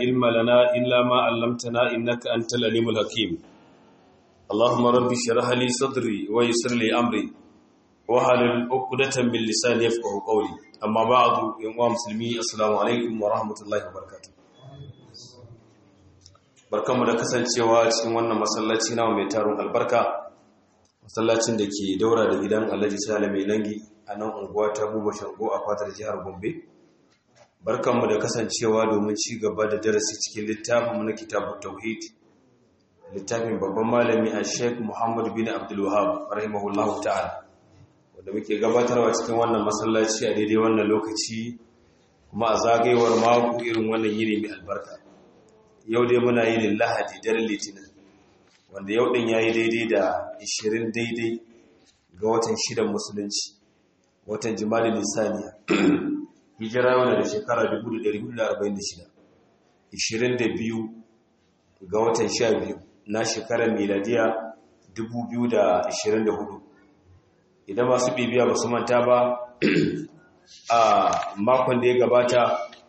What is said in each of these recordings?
علم لنا إلا ما علمتنا إنك أنت العليم الحكيم اللهم رب اشرح لي صدري ويسر لي أمري وحلل عقدة من لساني يفقهوا قولي أما بعد يا مسلمي السلام عليكم ورحمة الله وبركاته barkanmu da kasancewa cikin wannan masallaci na mai taron albarka masallacin da ke daura da gidan alhaji sale mai nangi a nan unguwa ta buba shango a fatar jihar gombe barkanmu da kasancewa domin ci gaba da darasi cikin littafin na kitabun tauhid littafin babban malami a sheik muhammad bin abdulwahab rahimahullahu ta'ala wanda muke gabatarwa cikin wannan masallaci a daidai wannan lokaci kuma a zagayewar mako irin wannan yini mai albarka yau dai muna yin lahadi daren litinin wanda yau din yayi daidai da 20 daidai ga watan shidan musulunci watan jima'a nisaniya hijira yau da shekara 1446 22 ga watan 12 na shekarar miladiya 2024 idan masu bibiya ba su manta ba a makon da ya gabata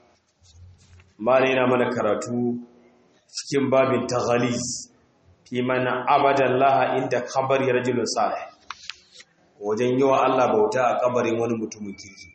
mara yana mana karatu cikin babin taghalis fi mana abadan laha inda kabari rajulun salih wajen yi wa Allah bauta a kabarin wani mutumin kirki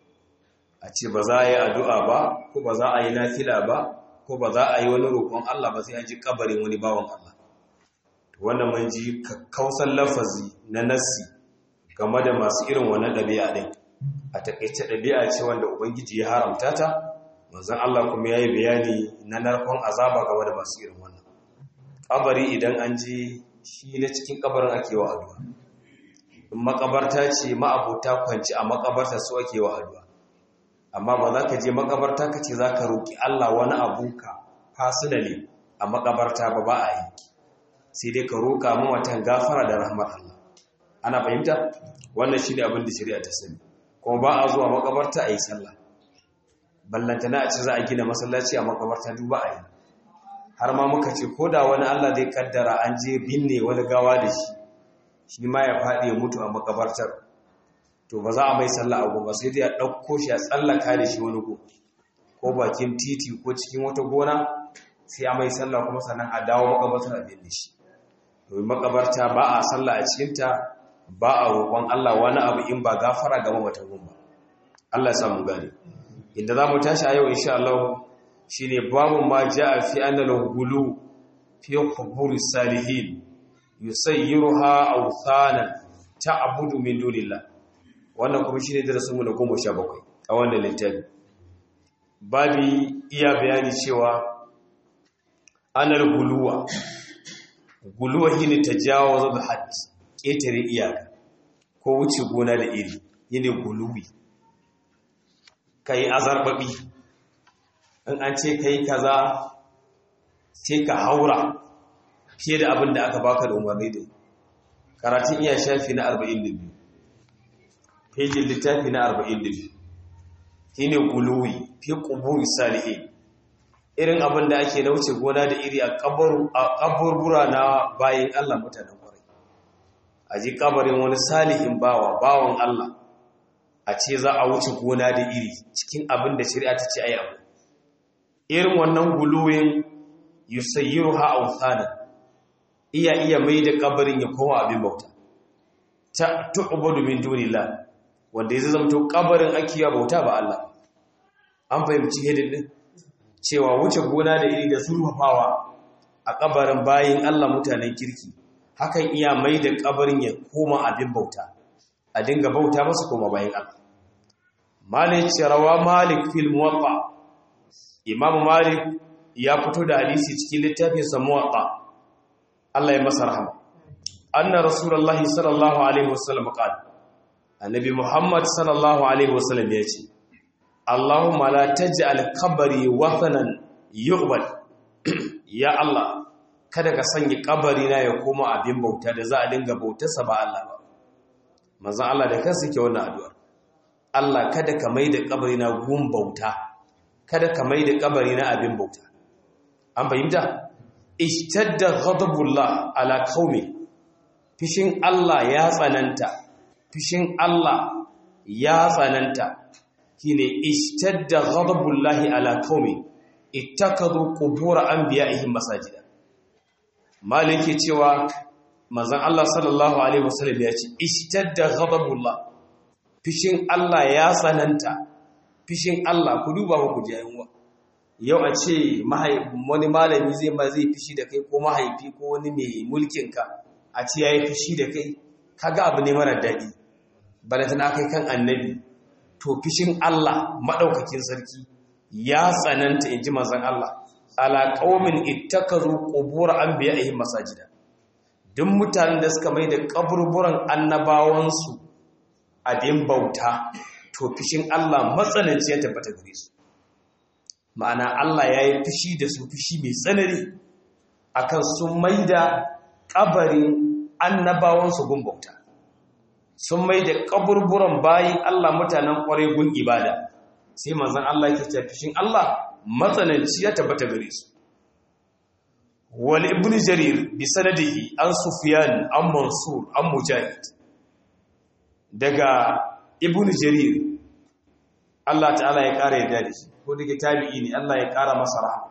a ce ba za a yi addu'a ba ko ba za a yi nafila ba ko ba za a yi wani roƙon Allah ba sai an ji kabarin wani bawan Allah wannan mun ji kakkausan lafazi na nassi game da masu irin wannan ɗabi'a ɗin a taƙaice ɗabi'a ce wanda ubangiji ya haramta ta manzon Allah kuma ya yi bayani na narkon azaba game da masu irin wannan kabari idan an ji shi na cikin kabarin ake wa addu'a in makabarta ce ma'abota kwanci a makabarta su ake wa addu'a amma ba za ka je makabarta ka ce za ka roƙi Allah wani abunka fasinali a makabarta ba ba a yi sai dai ka roƙa mawatan gafara da rahmar Allah ana fahimta wannan shi ne abin da shari'a ta sani kuma ba a zuwa makabarta a yi sallah ballantana a ce za a gina masallaci a makabarta duba a yi har ma muka ce ko da wani Allah zai kaddara an je binne wani gawa da shi shi ma ya faɗi ya mutu a makabartar to ba za a mai sallah a goma sai dai a ɗauko shi a tsallaka da shi wani go ko bakin titi ko cikin wata gona sai a mai sallah kuma sannan a dawo makabartar a binne shi domin makabarta ba a sallah a cikinta ba a roƙon Allah wani abu in ba gafara ga mamatan ba Allah ya samu gane inda za mu tashi a yau insha Allah shi ne babu ma ja a fi annal gulu fi kuburi salihin yusayyiruha awthanan ta'budu min dunillah wannan kuma shine darasin mu na 17 a wannan littafi babi iya bayani cewa annal guluwa guluwa shine tajawazu da hadd ketare iyaka ko wuce gona da iri yine guluwi kai azarbabi in an ce kai kaza sai ka haura fiye da abin da aka baka da umarni da karatun iya shafi na 42 fejin littafi na 42 shine guluwi fi quburi salihin irin abin da ake nauce gona da iri a kaburbura na bayin Allah mutanen kwarai a ji kabarin wani salihin bawa bawan Allah a ce za a wuce gona da iri cikin abin da shari'a ta ce ayi abu irin wannan guluwin yusayyiruha awthana iya iya mai da kabarin ya kowa abin bauta ta tu'budu min dunillah wanda ya zama to kabarin ake ya bauta ba Allah an fahimci hedin din cewa wuce gona da iri da sulfafawa a kabarin bayin Allah mutanen kirki hakan iya mai da kabarin ya koma abin bauta a dinga bauta masa koma bayin Allah malik rawa malik fil muwatta imam malik ya fito da hadisi cikin littafin sa muwatta Allah ya masa rahama anna rasulullahi sallallahu alaihi wasallam qala annabi muhammad sallallahu alaihi wasallam ya ce Allahumma la taj'al qabri wathanan yu'bad ya Allah kada ka sanya kabari na ya koma abin bauta da za a dinga bautarsa ba Allah ba manzo Allah da kansa yake wannan addu'a Allah kada ka maida kabari na gun bauta kada ka maida kabari na abin bauta an fahimta ishtadda ghadabullah ala qaumi fishin Allah ya tsananta fishin Allah ya tsananta shine ishtadda ghadabullahi ala qaumi ittakhadhu qubur anbiya'ihim masajida malike cewa manzon Allah sallallahu alaihi wasallam ya ce ishtadda ghadabullah fishin Allah ya sananta fishin Allah ku duba ku ji ayyuwa yau a ce wani malami zai ma zai fishi da kai ko mahaifi ko wani mai mulkin ka a ce yayi fishi da kai kaga abu ne mara daɗi balantana kai kan annabi to fishin Allah madaukakin sarki ya tsananta inji manzon Allah ala qaumin ittakazu qubur anbiya'ihim masajida duk mutanen da suka mai da kaburburan annabawansu abin bauta to fishin Allah matsananci ya tabbata gare su ma'ana Allah ya yi fishi da su fishi mai tsanani akan sun mai da kabarin annabawansu gun bauta sun mai da kaburburan bayin Allah mutanen kwarai gun ibada sai manzon Allah yake cewa fishin Allah matsananci ya tabbata gare su wal ibn jarir bi sanadihi an sufyan an mansur an mujahid daga ibn jarir Allah ta'ala ya kara yadda da shi ko daga tabi'i ne Allah ya kara masa rahama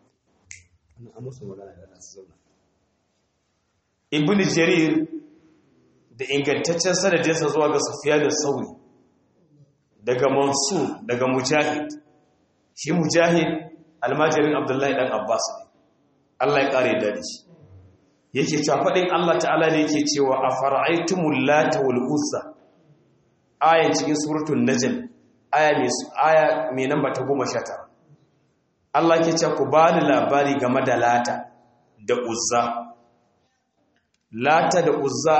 ibn jarir da ingantaccen sanadinsa zuwa ga sufyan al-sauri daga mansur daga mujahid shi mujahid almajirin abdullahi dan abbas ne Allah ya kare da shi yake cewa fadin Allah ta'ala ne yake cewa afara'aytumul lata wal uzza ayan cikin suratul najm aya mai aya mai namba ta 19 Allah yake cewa ku bani labari game da lata da uzza lata da uzza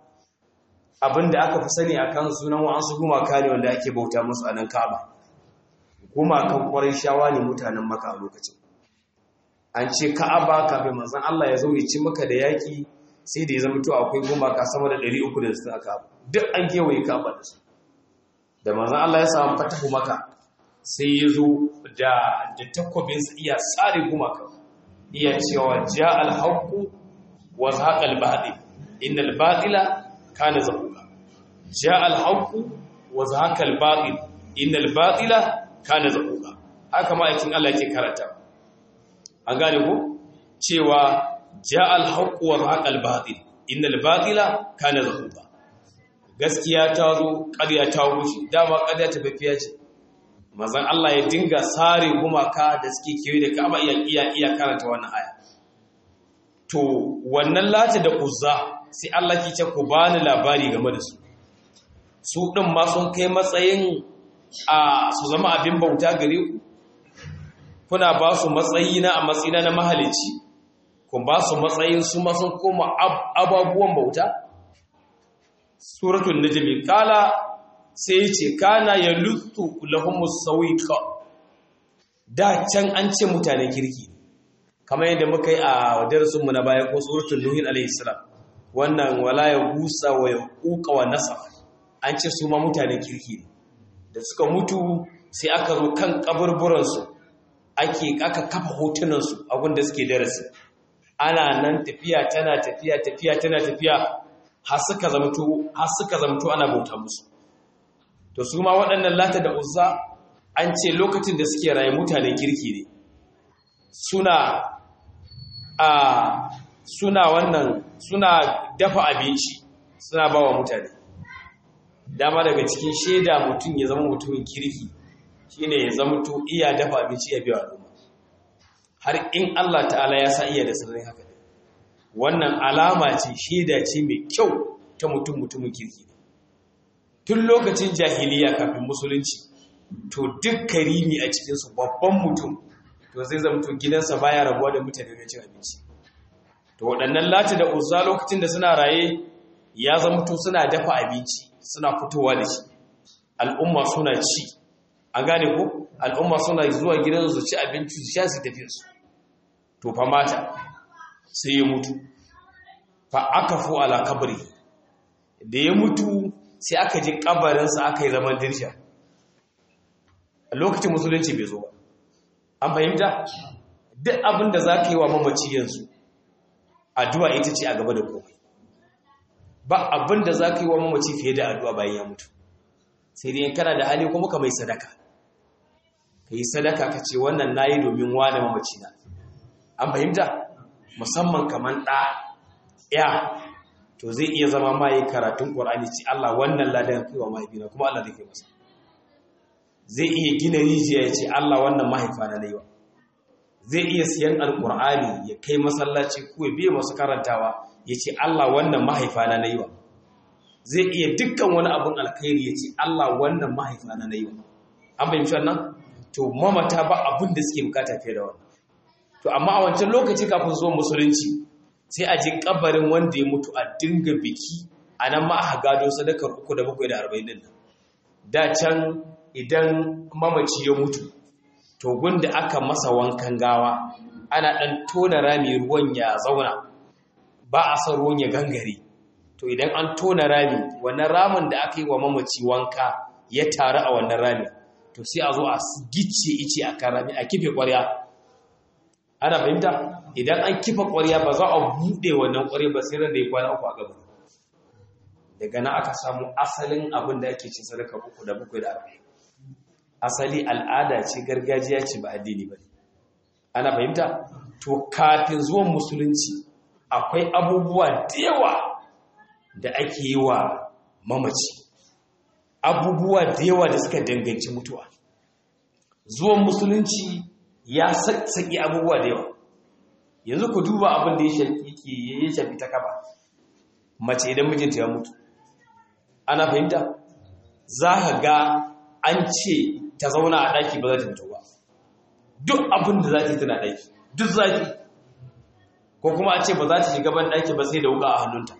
abinda aka fi sani akan sunan wa'ansu gumaka ne wanda ake bauta musu a nan Ka'aba gumakan kwarai shawa ne mutanen maka a lokacin an ce ka'aba kafin manzon Allah ya zo ya ci maka da yaki sai da ya zama to akwai gumaka sama da 360 a ka'aba duk an kewaye ka'aba da su da manzon Allah ya samu fatahu maka sai ya zo da da takobin sa iya tsare gumaka iya cewa ja al-haqqu wa zahaqa al-batil innal batila kana zahuqa ja al-haqqu wa zahaqa al-batil innal batila kana zahuqa haka ma aikin Allah yake karanta an gane ko cewa ja'al haqqu wa zaqal batil innal batila kana zahuqa gaskiya ta zo ƙarya ta rushe dama ƙarya ta fafiya ce manzon Allah ya dinga sare gumaka da suke kewaye da Ka'aba iya iya iya karanta wannan aya to wannan lati da uzza sai Allah ki ce ku bani labari game da su su din ma sun kai matsayin a su zama abin bauta gare ku kuna ba su matsayi na a matsayina na mahalici kun ba su matsayin su ma sun koma ababuwan bauta suratul najmi kala sai ce kana yaluttu lahumus sawiqa da can an ce mutanen kirki kamar yadda muka yi a darasin mu na baya ko suratul nuhin alayhi salam wannan wala ya gusa wa yaquqa wa nasaf an ce su ma mutanen kirki ne da suka mutu sai aka zo kan kaburburan su ake aka kafa hotunan su a gunda suke darasi ana nan tafiya tana tafiya tafiya tana tafiya har suka zamto har suka zamto ana bauta musu to su ma waɗannan lata da uzza an ce lokacin da suke raye mutanen kirki ne suna a suna wannan suna dafa abinci suna ba wa mutane dama daga cikin shaida mutum ya zama mutumin kirki shine ya zama to iya dafa abinci ya biya al'umma har in Allah ta'ala ya sa iya da sirrin haka wannan alama ce shaida ce mai kyau ta mutum mutumin kirki tun lokacin jahiliya kafin musulunci to duk karimi a cikinsu babban mutum to zai zamto gidansa baya rabuwa da mutane mai cin abinci to waɗannan lati da uzza lokacin da suna raye ya zamto suna dafa abinci suna fitowa da shi al'umma suna ci an gane ko al'umma suna zuwa gidan su ci abinci su sha su tafi su to fa mata sai ya mutu fa aka fu ala kabri da ya mutu sai aka ji kabarinsa aka yi zaman dirsha a lokacin musulunci bai zo ba an fahimta duk abin da za ka yi wa mamaci yanzu addu'a ita ce a gaba da komai ba abin da za ka yi wa mamaci fiye da addu'a bayan ya mutu sai dai kana da hali kuma ka mai sadaka ka yi sadaka ka ce wannan na yi domin wane mamaci na an fahimta musamman kamar ɗa ya to zai iya zama ma yi karatun ƙwar'ani ce Allah wannan ladan kai wa mahaifina kuma Allah zai kai masa zai iya gina rijiya ya ce Allah wannan mahaifa na naiwa zai iya siyan alƙur'ani ya kai masallaci ko ya biya masu karantawa ya ce Allah wannan mahaifa na naiwa zai iya dukkan wani abin alkhairi ya ce Allah wannan mahaifa na naiwa an fahimci wannan to mamata ba abin da suke bukata fiye da wannan to amma a wancan lokaci kafin zuwa musulunci sai a je kabarin wanda ya mutu a dinga biki a nan ma aka gado sadakar uku da bakwai da arba'in din nan da can idan mamaci ya mutu to gunda aka masa wankan gawa ana dan tona rami ruwan ya zauna ba a son ruwan ya gangare to idan an tona rami wannan ramin da aka yi wa mamaci wanka ya taru a wannan rami to sai a zo a gicce ice a kan rami a kife ƙwarya ana fahimta idan an kifa ƙwarya ba za a buɗe wannan ƙwarya ba sai ran da ya kwana uku a gaba daga nan aka samu asalin abin da ake cin sadaka uku da bakwai da arba'in asali al'ada ce gargajiya ce ba addini ba ana fahimta to kafin zuwan musulunci akwai abubuwa da yawa da ake yi wa mamaci abubuwa da yawa da suka danganci mutuwa zuwan musulunci ya saki abubuwa da yawa yanzu ku duba abin da ya shafi ta kaba mace idan mijinta ya mutu ana fahimta za ka ga an ce ta zauna a ɗaki ba za ta mutu ba duk abin da za ta yi tana ɗaki duk zafi ko kuma a ce ba za ta shiga ban ɗaki ba sai da wuka a hannunta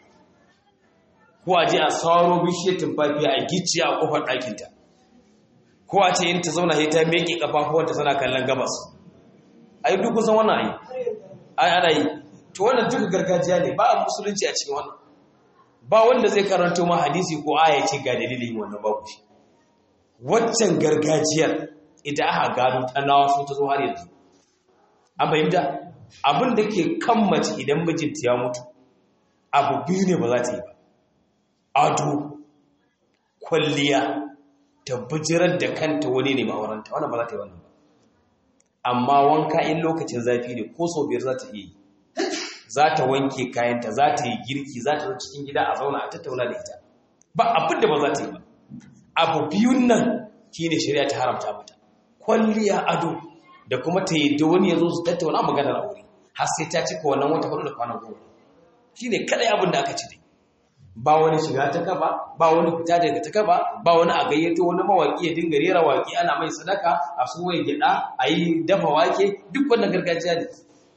ko a je a sauro bishiyar tumfafi a gicciya a kofar ɗakinta ko a ce in ta zauna sai ta meke kafafuwanta tana kallon gabas ai duk kusan wannan ai ai ana yi to wannan duka gargajiya ne ba a musulunci a cikin wannan ba wanda zai karanto ma hadisi ko aya ce ga dalilin wannan babu shi waccan gargajiyar ita aka gano ta nawa so ta zo har yanzu an fahimta abin da ke kan mace idan mijinta ya mutu abu biyu ne ba za ta yi ba ado kwalliya ta bijirar da kanta wani ne ma'auranta wannan ba za ta yi wannan ba amma wanka in lokacin zafi ne ko sau biyar za ta iya yi za ta wanke kayanta za ta yi girki za ta zo cikin gida a zauna a tattauna da ita ba abin da ba za ta yi ba abu biyun nan shine shari'a ta haramta mata kwalliya ado da kuma ta yi da wani ya zo su tattauna maganar aure har sai ta cika wannan wata hudu da kwana goma shine kadai abin da aka ci dai ba wani shiga ta kaba ba wani fita daga ta kaba ba wani a gayyato wani mawaki ya dinga rera waki ana mai sadaka a su wai gida a yi dafa wake duk wannan gargajiya ne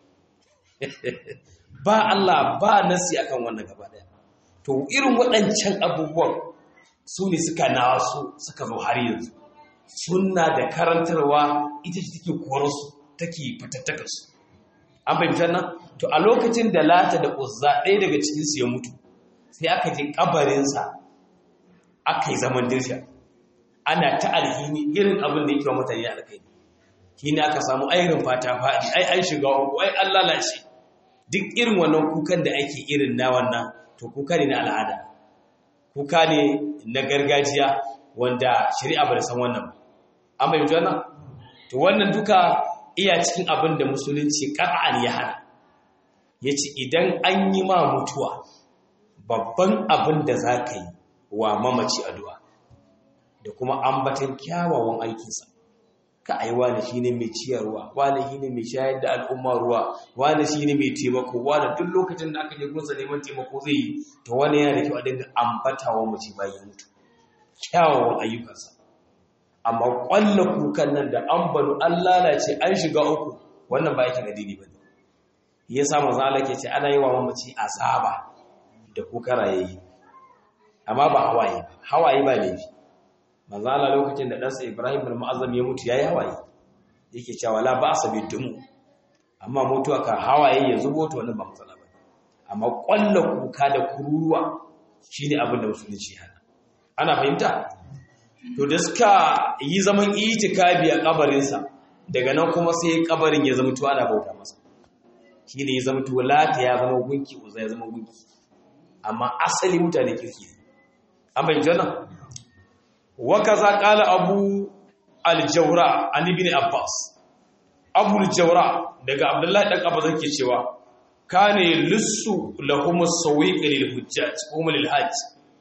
ba Allah ba nasi akan wannan gaba daya to irin waɗancan abubuwan su ne suka nasu suka zo har yanzu sunna da karantarwa ita ce take korarsu take fitattakarsu an fahimtar nan to a lokacin da lata da uzza ɗaya daga cikinsu ya mutu sai aka je kabarinsa aka yi zaman dirsha ana ta alhini irin abin da yake wa mutane alkai shi ne aka samu ayirin fata faɗi ai an shiga uku ai an lalace duk irin wannan kukan da ake irin na wannan to kuka ne na al'ada kuka ne na gargajiya wanda shari'a ba da san wannan ba an bai wannan to wannan duka iya cikin abin da musulunci ƙar'an ya hana ya ce idan an yi ma mutuwa babban abin da za ka yi wa mamaci addu'a da kuma ambatan kyawawan aikinsa ka ai wani shi ne mai ciyarwa wani shi ne mai shayar da al'umma ruwa wani shi ne mai taimako wani duk lokacin da aka je gunsa neman taimako zai yi to wani yana da kyau a dinga ambata wa mace bayan mutu kyawawan ayyukansa amma ƙwallo kukan nan da an banu an lalace an shiga uku wannan ba yake addini ba ne ya sa manzo Allah ke ce ana yi wa mamaci azaba da kuka rayayi amma ba hawaye ba hawaye ba laifi manzo Allah lokacin da ɗansa Ibrahim bin Mu'azzam ya mutu yayi hawaye yake cewa la ba asabi dumu amma mutuwa ka hawaye ya zubo to wannan ba matsala ba amma ƙwallo kuka da kururuwa shine abin da musulunci hana ana fahimta to da suka yi zaman itikabi a kabarinsa daga nan kuma sai kabarin ya zama to ana bauta masa shi ne ya zama to lata ya zama gunki uza ya zama gunki amma asali mutane kirki an bayyana wannan wa kaza qala abu al-jawra an ibn abbas abu al-jawra daga abdullahi dan abbas yake cewa kana lissu lahum as-sawiq lil hujjaj hum lil hajj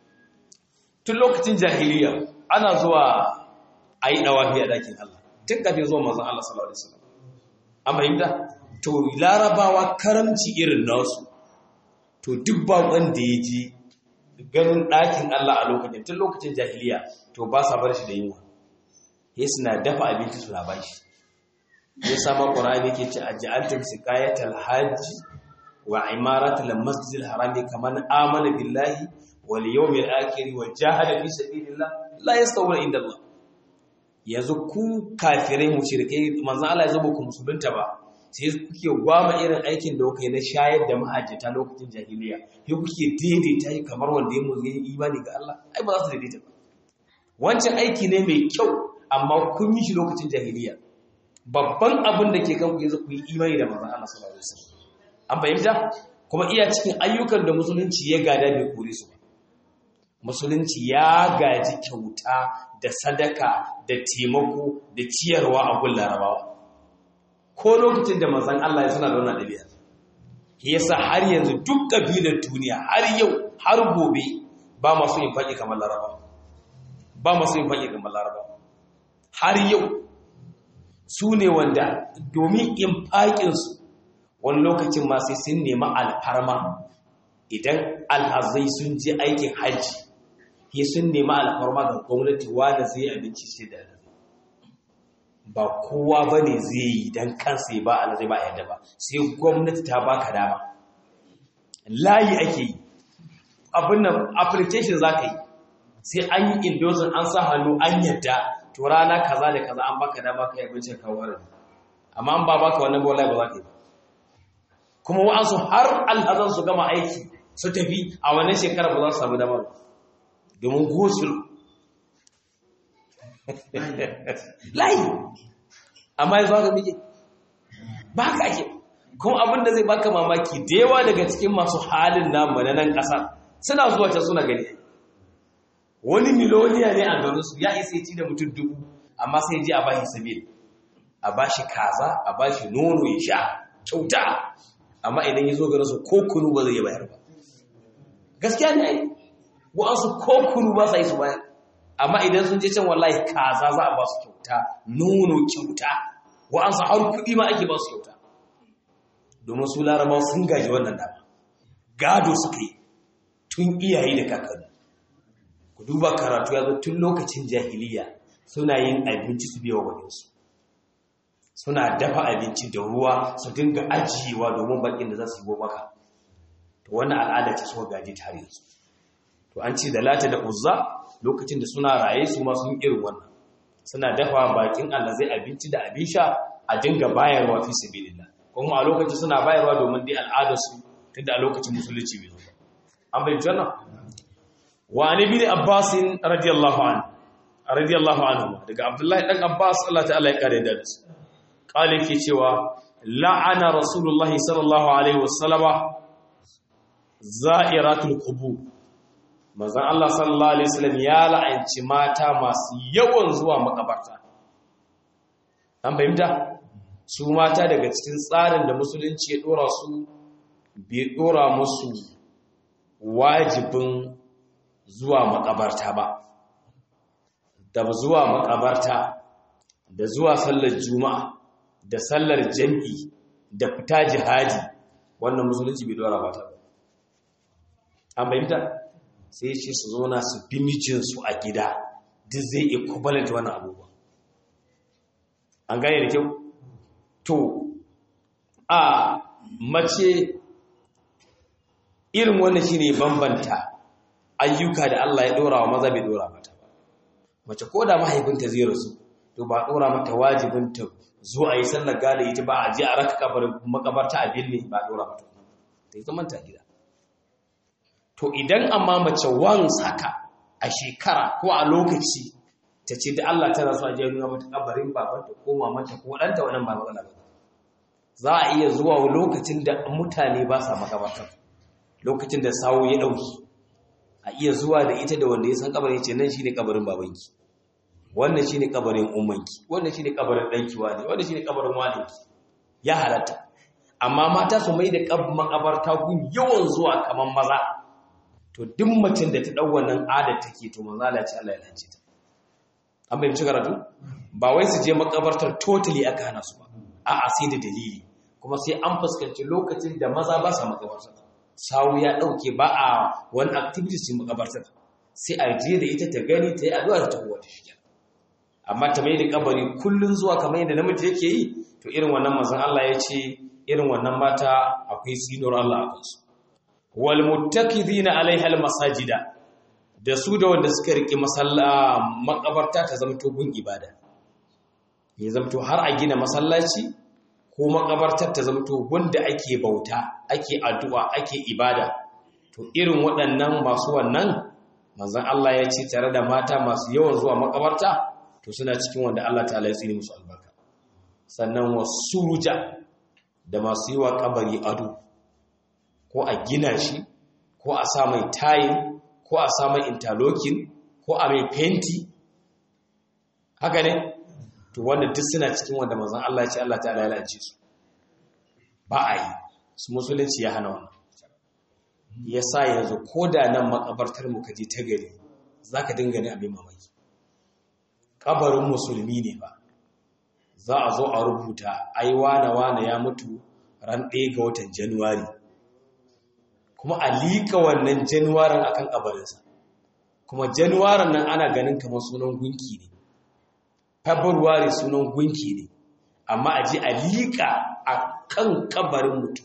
tun lokacin jahiliya ana zuwa ayi dawafi a dakin Allah tun kafin zuwa manzon Allah sallallahu alaihi wasallam an fahimta to larabawa karamci irin nasu to duk bakon da ya ji ganin ɗakin Allah a lokacin tun lokacin jahiliya to ba sa bar shi da yunwa ya suna dafa abinci suna ba shi ya sama ƙorani ke ce a ji'altar sikayatar hajji wa imaratar masjidil harami kamar amana billahi wal yawmil akhir wa jahada fi sabilillah la yastawuna inda Allah yanzu ku kafirai mushrikai manzon Allah ya zo ku musulunta ba sai kuke gwama irin aikin da kuka yi na shayar da mahajjata lokacin jahiliya sai kuke daidaita shi kamar wanda ya muzi imani ga Allah ai ba za su daidaita ba wancan aiki ne mai kyau amma kun yi shi lokacin jahiliya babban abin da ke kanku yanzu ku yi imani da manzon Allah sallallahu alaihi wasallam an fahimta kuma iya cikin ayyukan da musulunci ya gada bai kore su ba musulunci ya gaji kyauta da sadaka da taimako da ciyarwa a gun larabawa ko lokacin da manzon Allah ya suna da wannan dabi'a yasa har yanzu duk kabilar duniya har yau har gobe ba masu yin faɗi kamar laraba ba masu yin faɗi kamar laraba har yau su ne wanda domin in faƙinsu wani lokacin ma sai sun nemi alfarma idan alhazai sun je aikin hajji ya sun nemi alfarma ga gwamnati wanda zai abinci sai da ba kowa ba ne zai yi don kansa ba ala zai ba yadda ba sai gwamnati ta baka dama layi ake yi abin nan application za ka yi sai an yi endorsing an sa hannu an yadda to rana kaza da kaza an baka dama ka yi abincin kawo amma an ba baka wannan bola ba za ka yi kuma wa'ansu har alhazan su gama aiki su tafi a wannan shekara ba za su samu dama domin gosul layi amma yanzu haka muke ba haka ake kuma abin da zai baka mamaki da yawa daga cikin masu halin namu na nan ƙasa suna zuwa can suna gani wani miloniya ne a garinsu ya isa ci da mutum dubu amma sai ji a bashi sabil a bashi kaza a bashi nono ya sha kyauta amma idan ya zo garinsu ko kunu ba zai bayar ba gaskiya ne wa'ansu ko kunu ba sa yi su bayar amma idan sun je can wallahi kaza za a ba su kyauta nono kyauta wa'ansu har kuɗi ma ake ba su kyauta domin su larabawa sun gaji wannan dama gado suka yi tun iyaye da kakanni ku duba karatu ya zo tun lokacin jahiliya suna yin abinci su biya wa su suna dafa abinci da ruwa su dinga ajiyewa domin bakin da za su yi wa maka to wannan al'ada ta suka gaji tare su to an ce da lata da uzza lokacin da suna raye su ma sun irin wannan suna dafa bakin Allah zai abinci da abin sha a dinga bayarwa fi sabilillah kuma a lokacin suna bayarwa domin dai al'adar su tunda a lokacin musulunci bai zo ba an bai janna wa an ibn abbas radiyallahu anhu radiyallahu anhu daga abdullahi dan abbas Allah ta'ala ya kare da su kale ke cewa la'ana rasulullahi sallallahu alaihi wasallama za'iratul qubur manzon Allah sallallahu alaihi wasallam ya la'anci mata masu yawan zuwa makabarta an fahimta su mata daga cikin tsarin da musulunci ya dora su bai dora musu wajibin zuwa makabarta ba da zuwa makabarta da zuwa sallar juma'a da sallar jam'i da fita jihadi wannan musulunci bai dora mata ba an fahimta sai ce su zo na su bi mijinsu a gida duk zai iya kubalanta wani abubuwa an gane da kyau to a mace irin wannan shine bambanta ayyuka da Allah ya dora wa maza bai dora mata ba mace ko da mahaifinta zai rasu to ba dora mata wajibin ta zo a yi sallar gada ita ba a je a raka kabarin makabarta a binne ba dora mata ta yi zaman ta gida to idan amma mace wan saka a shekara ko a lokaci ta ce da Allah tana so a je nuna mata kabarin babanta ko mamanta ko ɗanta wannan ba matsala ba za a iya zuwa lokacin da mutane ba sa makabartar lokacin da sawo ya ɗauki a iya zuwa da ita da wanda ya san kabarin ce nan shi ne kabarin babanki wannan shine kabarin ummanki wannan shine kabarin danki wani wannan shine kabarin walinki ya halatta amma mata su mai da makabarta gun yawan zuwa kaman maza to duk macin da ta dau wannan adar take to manzo Allah ya ce Allah ya lance ta an bai ci karatu ba wai su je makabartar totally aka hana su ba a'a sai da dalili kuma sai an fuskanci lokacin da maza ba sa makabartar sawu ya dauke ba a wani activities su makabartar sai a je da ita ta gani ta yi addu'a ta tawo ta shi amma ta mai da kabari kullun zuwa kamar yadda namiji yake yi to irin wannan manzon Allah ya ce irin wannan mata akwai tsinuwar Allah a kansu wal muttaqidina alaiha al masajida da su da wanda suka riƙe masalla makabarta ta zamto gun ibada ya zamto har a gina masallaci ko makabartar ta zamto gunda ake bauta ake addu'a ake ibada to irin waɗannan masu wannan manzon Allah ya ce tare da mata masu yawan zuwa makabarta to suna cikin wanda Allah ta'ala ya tsini musu albarka sannan wasuruja da masu yi wa kabari ado ko a gina shi ko a sa mai tayin ko a sa mai interlocking ko a mai fenti haka ne to wanda duk suna cikin wanda manzon Allah ya ce Allah ta'ala ya lalace su ba a yi su musulunci ya hana wannan ya sa yanzu ko da nan makabartar mu kaje ta gari zaka dinga ne abin mamaki kabarin musulmi ne ba za a zo a rubuta ai wane wane ya mutu ran ɗaya ga watan januwari kuma a liƙa wannan januwarin akan kabarinsa kuma januwarin nan ana ganin kamar sunan gunki ne february sunan gunki ne amma a ji a liƙa a kan kabarin mutum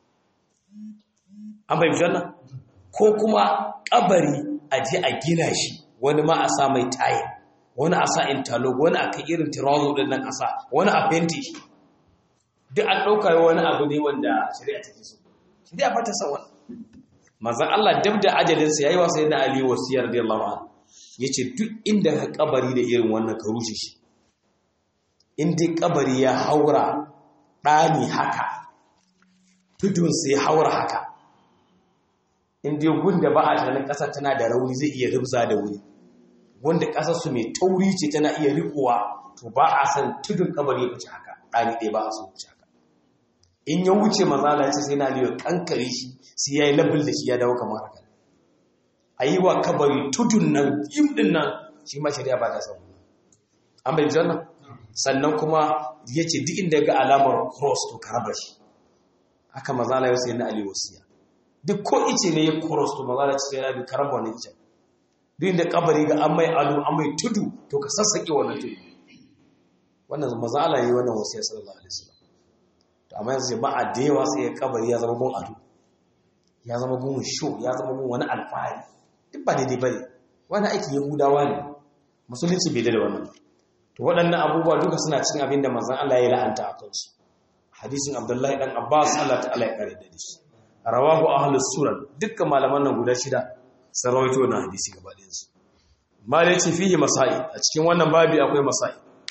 an bai wannan ko kuma kabari a ji a gina shi wani ma a sa mai tayin wani a sa interlock wani a kan irin tirazo din nan a sa wani a fenti shi duk an ɗauka wani abu ne wanda shari'a take so shari'a fata san wani manzon Allah dab da ajalinsa yayi wasa yana Ali wasiyar radiyallahu anhu yace duk inda ka kabari da irin wannan ka rushe shi in dai kabari ya haura ɗani haka tudun sai haura haka in dai gunda ba a tunanin ƙasa tana da rauni zai iya rubza da wuri wanda ƙasarsu mai tauri ce tana iya rikuwa to ba a san tudun kabari ya wuce haka ɗani ɗaya ba a san wuce haka in ya wuce mazala ce sai na liyo kankare shi sai ya yi labil da shi ya dawo kamar haka a yi wa kabari tudun nan yim ɗin nan shi ma shari'a ba ta san an bai janna sannan kuma ya ce duk inda ga alamar cross to ka raba shi haka mazala ya sai na ali wasiya duk ko ice ne ya cross to mazala ce sai na bi ka raba wani icen duk da kabari ga an mai alu an mai tudu to ka sassaƙe wannan tudu wannan maza Allah yi wannan wasiyar sallallahu alaihi wasallam to amma yanzu ba a da yawa sai ya kabari ya zama gun ado ya zama gun show ya zama gun wani alfahari duk ba daidai bane wani aikin yahudawa ne musulunci bai da wannan to waɗannan abubuwa duka suna cikin abin da manzon Allah ya la'anta a kansu hadisin Abdullahi dan Abbas Allah ta'ala ya kare da shi rawahu ahlus sunan dukkan malaman nan guda shida sun rawaito na hadisi gaba ɗayansu malai ce fihi masai a cikin wannan babi akwai masai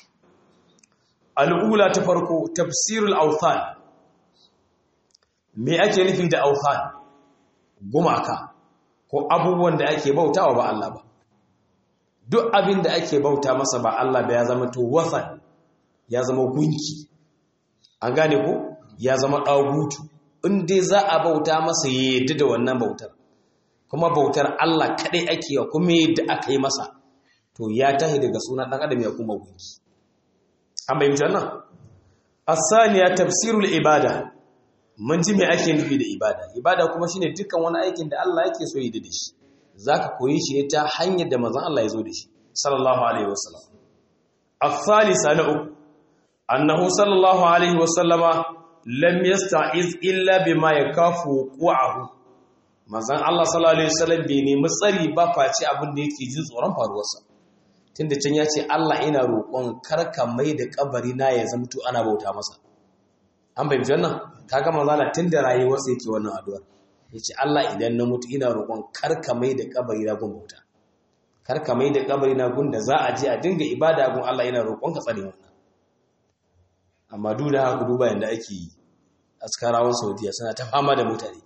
al'ula ta farko tafsirul authan me ake nufi da authan gumaka ko abubuwan da ake bautawa ba Allah ba duk abin da ake bauta masa ba Allah ba ya zama to wathan ya zama gunki an gane ko ya zama ɗagutu in dai za a bauta masa ya yadda da wannan bautar kuma bautar Allah kaɗai ake wa kuma yadda aka yi masa to ya tahi daga suna ɗan adam ya kuma gunki an bayyanta wannan asaniya tafsirul ibada mun ji me ake nufi da ibada ibada kuma shine dukkan wani aikin da Allah yake so yi da shi zaka koyi shi ne ta hanyar da manzon Allah ya zo da shi sallallahu alaihi wasallam الثالثة نؤك أنه صلى الله عليه وسلم لم يستعذ إلا بما يكاف وقوعه manzan Allah sallallahu alaihi wasallam bai nemi tsari ba face abin da yake jin tsoron faruwarsa tunda can ya ce Allah ina roƙon karka mai da kabari na ya zamto ana bauta masa an bai wannan kaga manzo Allah tunda rayuwarsa yake wannan addu'ar yace Allah idan na mutu ina roƙon karka mai da kabari na gun bauta karka mai da kabari na gun da za a je a dinga ibada gun Allah ina roƙon ka tsare wannan amma duk da haka duba yanda ake yi askarawan Saudiya suna ta fama da mutane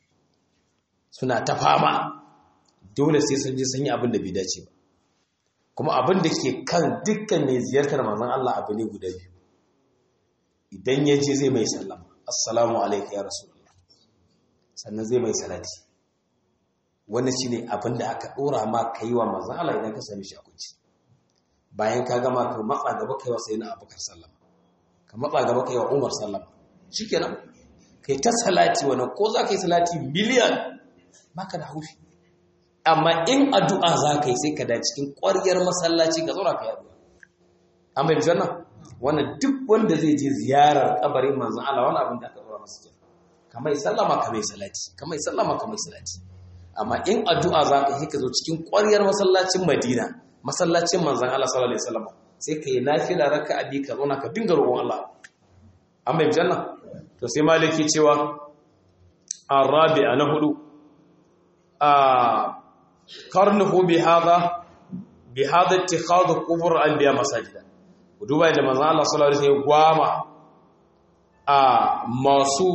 suna ta fama dole sai sun je sun yi abin da bai dace ba kuma abin da ke kan dukkan mai ziyartar manzon Allah abu ne guda biyu idan ya je zai mai sallama assalamu alaikum ya rasulullah sannan zai mai salati wannan shine abin da aka dora ma kai wa manzon Allah idan ka sami shi a kunci bayan ka gama ka matsa gaba kai wa sayyidina Abubakar sallama ka matsa gaba kai wa Umar sallama shikenan kai ta salati wannan ko za ka yi salati miliyan baka da haushi amma in addu'a za ka yi sai ka da cikin ƙwaryar masallaci ka zauna ka yi addu'a an bai janna wannan duk wanda zai je ziyarar kabarin manzon Allah wannan abin da aka zura masa kenan kamar sallama kamar salati kamar sallama kamar salati amma in addu'a za ka yi ka zo cikin ƙwaryar masallacin Madina masallacin manzon Allah sallallahu alaihi wasallam sai ka yi nafila raka'a bi ka zauna ka dinga roƙon Allah an bai janna to sai maliki cewa arabi'a na hudu a karnuhu bi hada bi hada ittikhadhu qubur anbiya masajida duba da manzo Allah sallallahu alaihi wasallam gwama a masu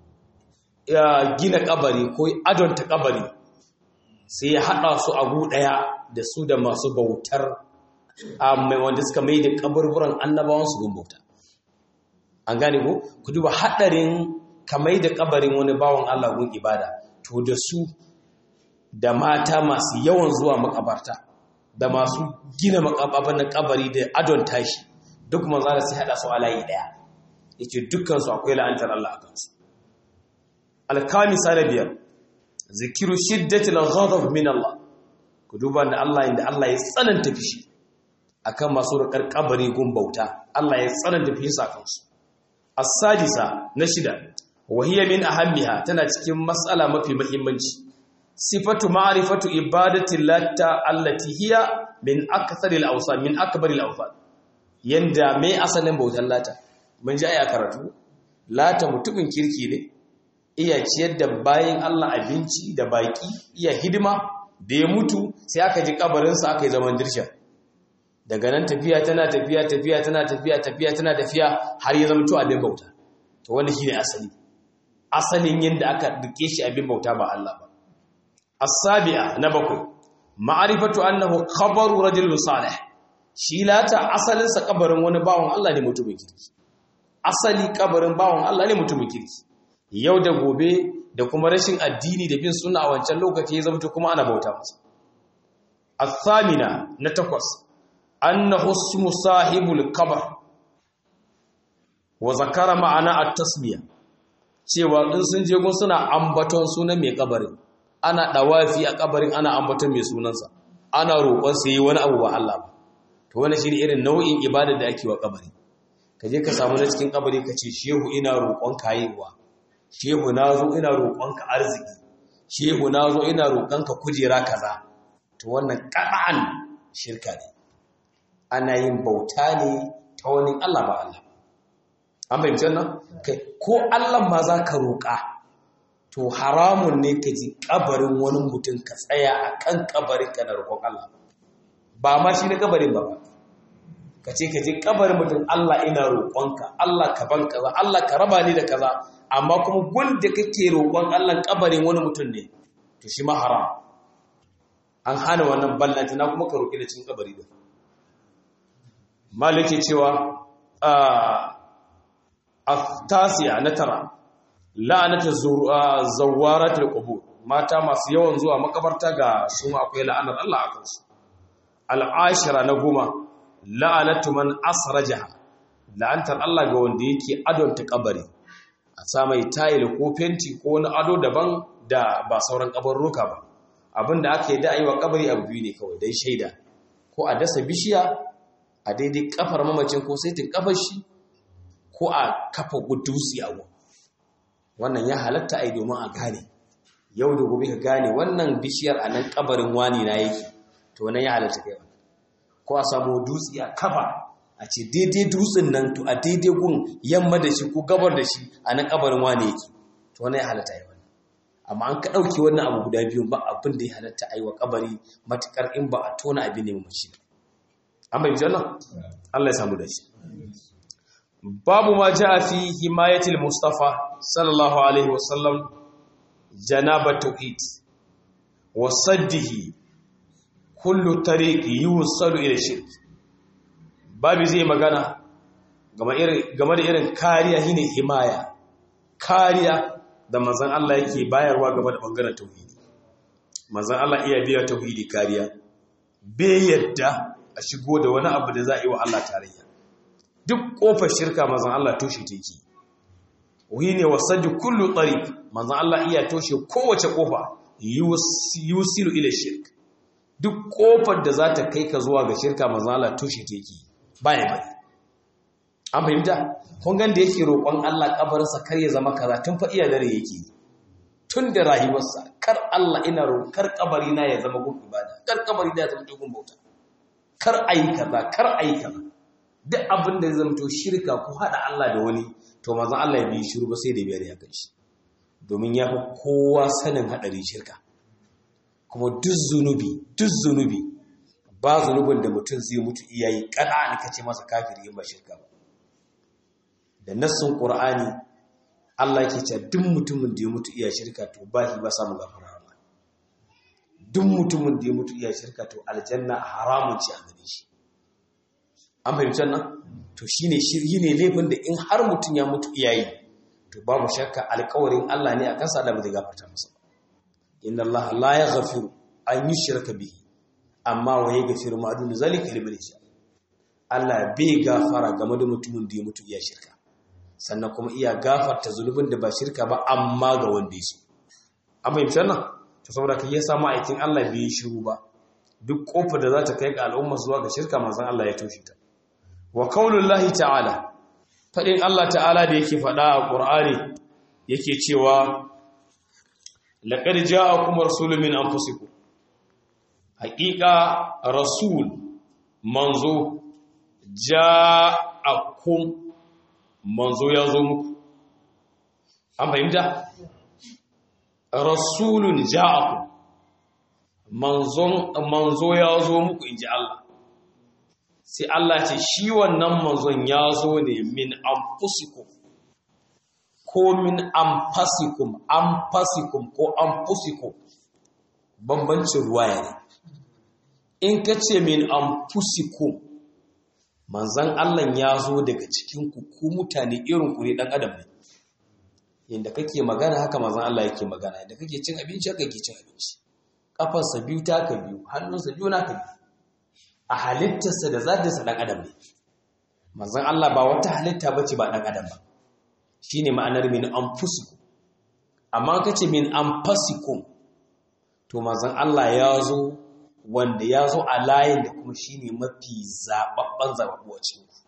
gina kabari ko adonta kabari sai ya hada su a gu daya da su da masu bautar mai wanda suka mai da kaburburan annabawan su gun bauta an gane ko ku duba hadarin kamai da kabarin wani bawan Allah gun ibada to da su da mata masu yawan zuwa makabarta da masu gina makababan na kabari da adon tashi duk manzo da sai hada su a layi daya yace dukkan su akwai la'antar Allah a kansu al-kamisa na biyar zikiru shiddati al-ghadab min Allah ku duba da Allah inda Allah ya tsananta fishi akan masu rikar kabari gun bauta Allah ya tsananta fishi a kansu as-sadisa na shida wa hiya min ahammiha tana cikin mas'ala mafi muhimmanci sifatu ma'rifatu ibadati lata allati hiya min aktharil awsan min akbaril awsan yanda me asalin bautar lata mun ji aya karatu lata mutumin kirki ne iya ciyar da bayin Allah abinci da baki iya hidima da ya mutu sai aka ji kabarin sa aka yi zaman dirsha daga nan tafiya tana tafiya tafiya tana tafiya tafiya tana tafiya har ya zama to abin bauta to wannan shine asali asalin yanda aka duke shi abin bauta ba Allah ba السابعة نبكو معرفة أنه خبر رجل صالح shi lata asalinsa kabarin wani bawan Allah ne mutumin kirki asali kabarin bawan Allah ne mutumin kirki yau da gobe da kuma rashin addini da bin suna a wancan lokaci ya zama kuma ana bauta masa athamina na takwas annahu ismu sahibul qabr wa zakara ma'ana at-tasmiya cewa in sun je gun suna ambaton sunan mai kabarin ana ɗawafi a ƙabarin ana ambaton mai sunansa ana roƙon su yi wani abu ba Allah ba to wani shi irin nau'in ibada da ake wa ƙabari ka je ka samu na cikin ƙabari ka ce shehu ina roƙon ka haihuwa shehu na zo ina roƙon ka arziki shehu na zo ina roƙon ka kujera kaza to wannan ƙaɗa'an shirka ne ana yin bauta ne ta wani Allah ba Allah an fahimci wannan kai ko Allah ma za ka roƙa to haramun ne ka ji kabarin wani mutum ka tsaya a kan kabarin ka na roƙon Allah ba ma shi na kabarin ba ka ce ka ji kabarin mutum Allah ina roƙonka Allah ka ban kaza Allah ka raba ni da kaza amma kuma wanda kake roƙon Allah kabarin wani mutum ne to shi ma haram an hana wannan ballanta na kuma ka roƙi da cikin kabari da malike cewa a tasiya na tara la'anata zawaratul qubur mata masu yawan zuwa makabarta ga su akwai la'anar Allah a kansu al'ashira na goma la'anatu man asrajaha la'antar Allah ga wanda yake adonta kabari a sa mai tayil ko fenti ko wani ado daban da ba sauran kabarruka ba abinda aka yi da ayi wa kabari abu biyu ne kawai dan shaida ko a dasa bishiya a daidai kafar mamacin ko saitin kafar shi ko a kafa gudusi a wannan ya halatta ai domin a gane yau da gobe ka gane wannan bishiyar a nan kabarin wani na yake to wannan ya halatta kai wannan ko a samu dutse a kafa a ce daidai dutsen nan to a daidai gun yamma da shi ko gabar da shi a nan kabarin wani yake to wannan ya halatta ai wannan amma an ka dauke wannan abu guda biyu ba abin da ya halatta ai wa kabari matukar in ba a tona abin ne mu shi an bai janna Allah ya samu da shi babu ma ja fi himayatil mustafa sallallahu alaihi wasallam janaba tauhid wa saddihi kullu tariq yusalu ila shirk babu zai magana game da irin kariya shine himaya kariya da manzon Allah yake bayarwa game da bangaren tauhidi manzon Allah iya biya tauhidi kariya bai yadda a shigo da wani abu da za a yi wa Allah tarayya duk kofar shirka manzon Allah toshe take whi ne wasaju kullu tariq manzon Allah iya toshe kowace kofa yusilu ila shirk duk kofar da za ta kai ka zuwa ga shirka manzon Allah toshe take baya bari an fahimta kun gan da yake roƙon Allah kabarinsa kar ya zama kaza tun fa iya dare yake tun da rayuwarsa kar Allah ina roƙar kabari na ya zama gun ibada kar kabari na ya zama gun bauta kar ayi kaza kar ayi kaza duk abin da zai zama shirka ko hada Allah da wani to manzon Allah ya bi shiru ba sai da biyar ya kai shi domin ya fi kowa sanin hadarin shirka kuma duk zunubi duk zunubi ba zunubin da mutum zai mutu iyayi kana ne kace masa kafiri ba shirka ba da nassin qur'ani Allah yake cewa duk mutumin da ya mutu iya shirka to ba shi ba samu gafara Allah duk mutumin da ya mutu iya shirka to aljanna haramun ci a gare shi an fahimci nan to shine shirye ne laifin da in har mutum ya mutu iyayi to babu shakka alƙawarin Allah ne akan sa da ba zai gafarta masa inna Allah la yaghfiru an yushraka bihi amma wa yaghfiru ma dun zalika liman yasha Allah bai gafara game da mutumin da ya mutu iya shirka sannan kuma iya gafarta zunubin da ba shirka ba amma ga wanda ya so an fahimci nan to saboda kai ya samu aikin Allah bai yi shiru ba duk kofar da za ta kai ga al'umma zuwa ga shirka manzon Allah ya toshe ta wa qaulullahi ta'ala fadin Allah ta'ala da yake fada a Qur'ani yake cewa laqad ja'akum rasulun min anfusikum haqiqa rasul manzo ja'akum manzo ya zo muku an fahimta rasulun ja'akum manzon manzo ya zo muku inji Allah sai Allah ce shi wannan manzon ya zo ne min anfusikum ko min anfasikum anfasikum ko anfusikum bambancin ruwaya ne in ka ce min anfusikum manzan Allah ya zo daga cikin ku ku mutane irin ku ne dan adam ne yanda kake magana haka manzan Allah yake magana yanda kake cin abinci haka yake cin abinci kafarsa biyu ta ka biyu hannunsa biyu na ka biyu a halittarsa da zatinsa dan adam ne manzan Allah ba wata halitta bace ba dan adam ba shine ma'anar min anfusikum amma kace min anfasikum to manzan Allah ya zo wanda ya zo a layin da kuma shi ne mafi zaɓaɓɓen zaɓaɓɓu a cikinku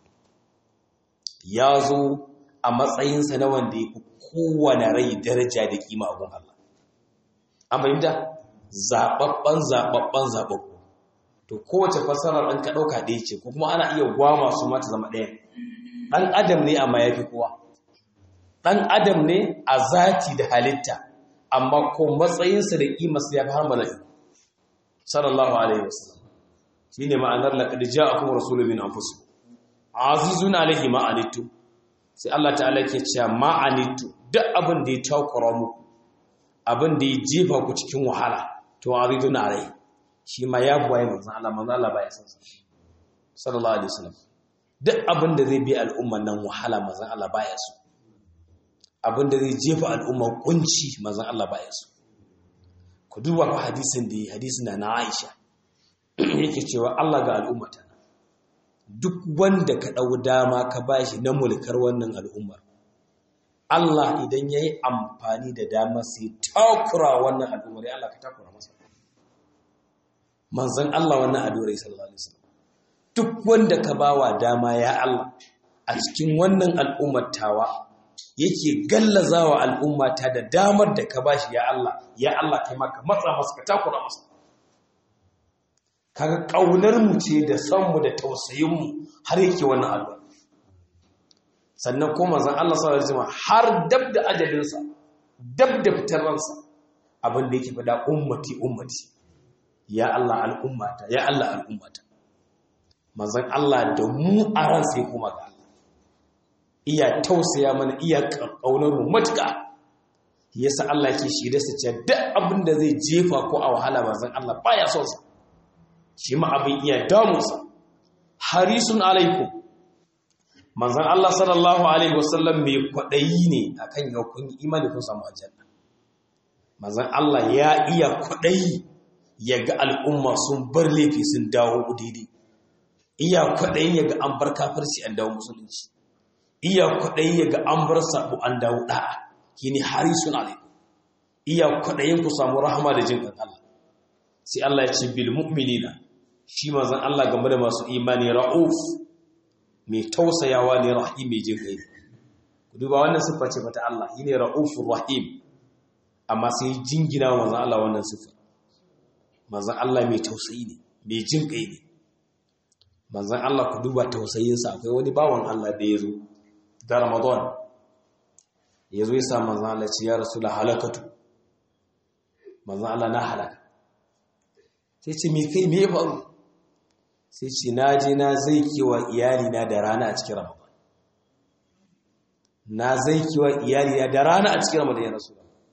ya zo a matsayinsa na wanda ya fi kowane rai daraja da ƙima a gun Allah an fahimta zaɓaɓɓen zaɓaɓɓen zaɓaɓɓu to kowace fasarar ɗan ka ɗauka ɗaya ce ko kuma ana iya gwama su mata zama ɗaya ɗan adam ne amma ya fi kowa ɗan adam ne a zati da halitta amma ko matsayinsa da ƙimarsa ya fi har mala'iku sallallahu alaihi wasallam shine ma'anar laqad ja'akum rasulun min anfusikum azizun alaihi ma anittu sai Allah ta'ala yake cewa ma anittu duk abin da ya takura muku abin da ya jefa ku cikin wahala to azizun alaihi shi ma ya buwaye manzon Allah manzon Allah baya san sallallahu alaihi wasallam duk abin da zai bi al'umman nan wahala manzon Allah baya so abin da zai jefa al'umma kunci manzon Allah baya so ku duba fa hadisin da hadisin da na Aisha yake cewa Allah ga al'ummata duk wanda ka dau dama ka bashi na mulkar wannan al'ummar Allah idan yayi amfani da dama sai takura wannan al'ummar ya Allah ka takura masa manzon Allah wannan adorai sallallahu alaihi wasallam duk wanda ka bawa dama ya Allah a cikin wannan al'ummar tawa yake gallazawa al'ummata da damar da ka bashi ya Allah ya Allah kai maka matsa masa ka takura masa kaga kaunar mu ce da san mu da tausayin mu har yake wannan addu'a sannan ko manzon Allah sallallahu alaihi wasallam har dab da ajalin sa dab da fitar ransa abin da yake fada ummati ummati ya Allah al'ummata ya Allah al'ummata manzon Allah da mu a ran sai kuma ga iya tausaya mana iya ƙaunar mu matuƙa yasa Allah yake shi da sace duk abin da zai jefa ko a wahala bazan Allah baya son sa shi ma abin iya damunsa harisun alaikum manzan Allah sallallahu alaihi wasallam mai kwaɗayi ne akan yau kun yi imani kun samu aljanna manzan Allah ya iya kwaɗayi ya ga al'umma sun bar laifi sun dawo daidai iya kwaɗayin ya ga an bar kafirci an dawo musulunci iya kwaɗayin ya ga an bar sabu an dawo ɗa'a shine harisun alaikum iya kwaɗayin ku samu rahama da jin Allah sai Allah ya ce bil mu'minina shi manzon Allah game da masu imani ra'uf mai tausayawa ne rahim mai jin kai ku duba wannan siffa ce fata Allah shine ra'ufur rahim amma sai jingina manzon Allah wannan siffa manzon Allah mai tausayi ne mai jin kai ne manzon Allah ku duba tausayinsa akwai wani bawan Allah da ya zo da Ramadan ya zo ya sa manzon Allah ce ya rasul halakatu manzon Allah na halaka sai ce me kai me ya faru sai ce na je na zai kewa iyalina da rana a cikin ramadan na zai kewa iyalina da rana a cikin ramadan ya rasu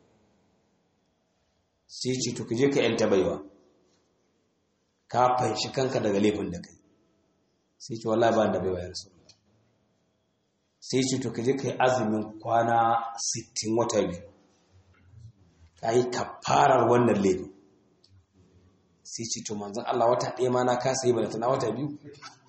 sai ce to kaje ka yanta baiwa ka fanshi kanka daga laifin da kai sai ce wallahi ba da baiwa ya rasu sai ce to kaje ka yi azumin kwana 60 wata biyu ka yi kafarar wannan laifin sai ce to manzan Allah wata ɗaya ma na kasa yi bane tana wata biyu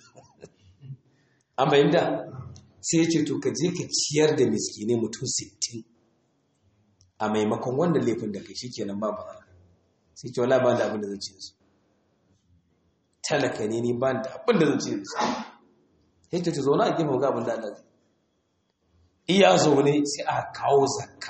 an bayyanta sai ce to ka je ka ciyar da miskine mutum 60 a maimakon wanda laifin da kai shikenan ba ba sai ce wala ba da abin da zan ci su talaka ne ni ba da abin da zan ci su sai ta zo na a gefen ga abin da Allah iya zaune sai aka kawo zakka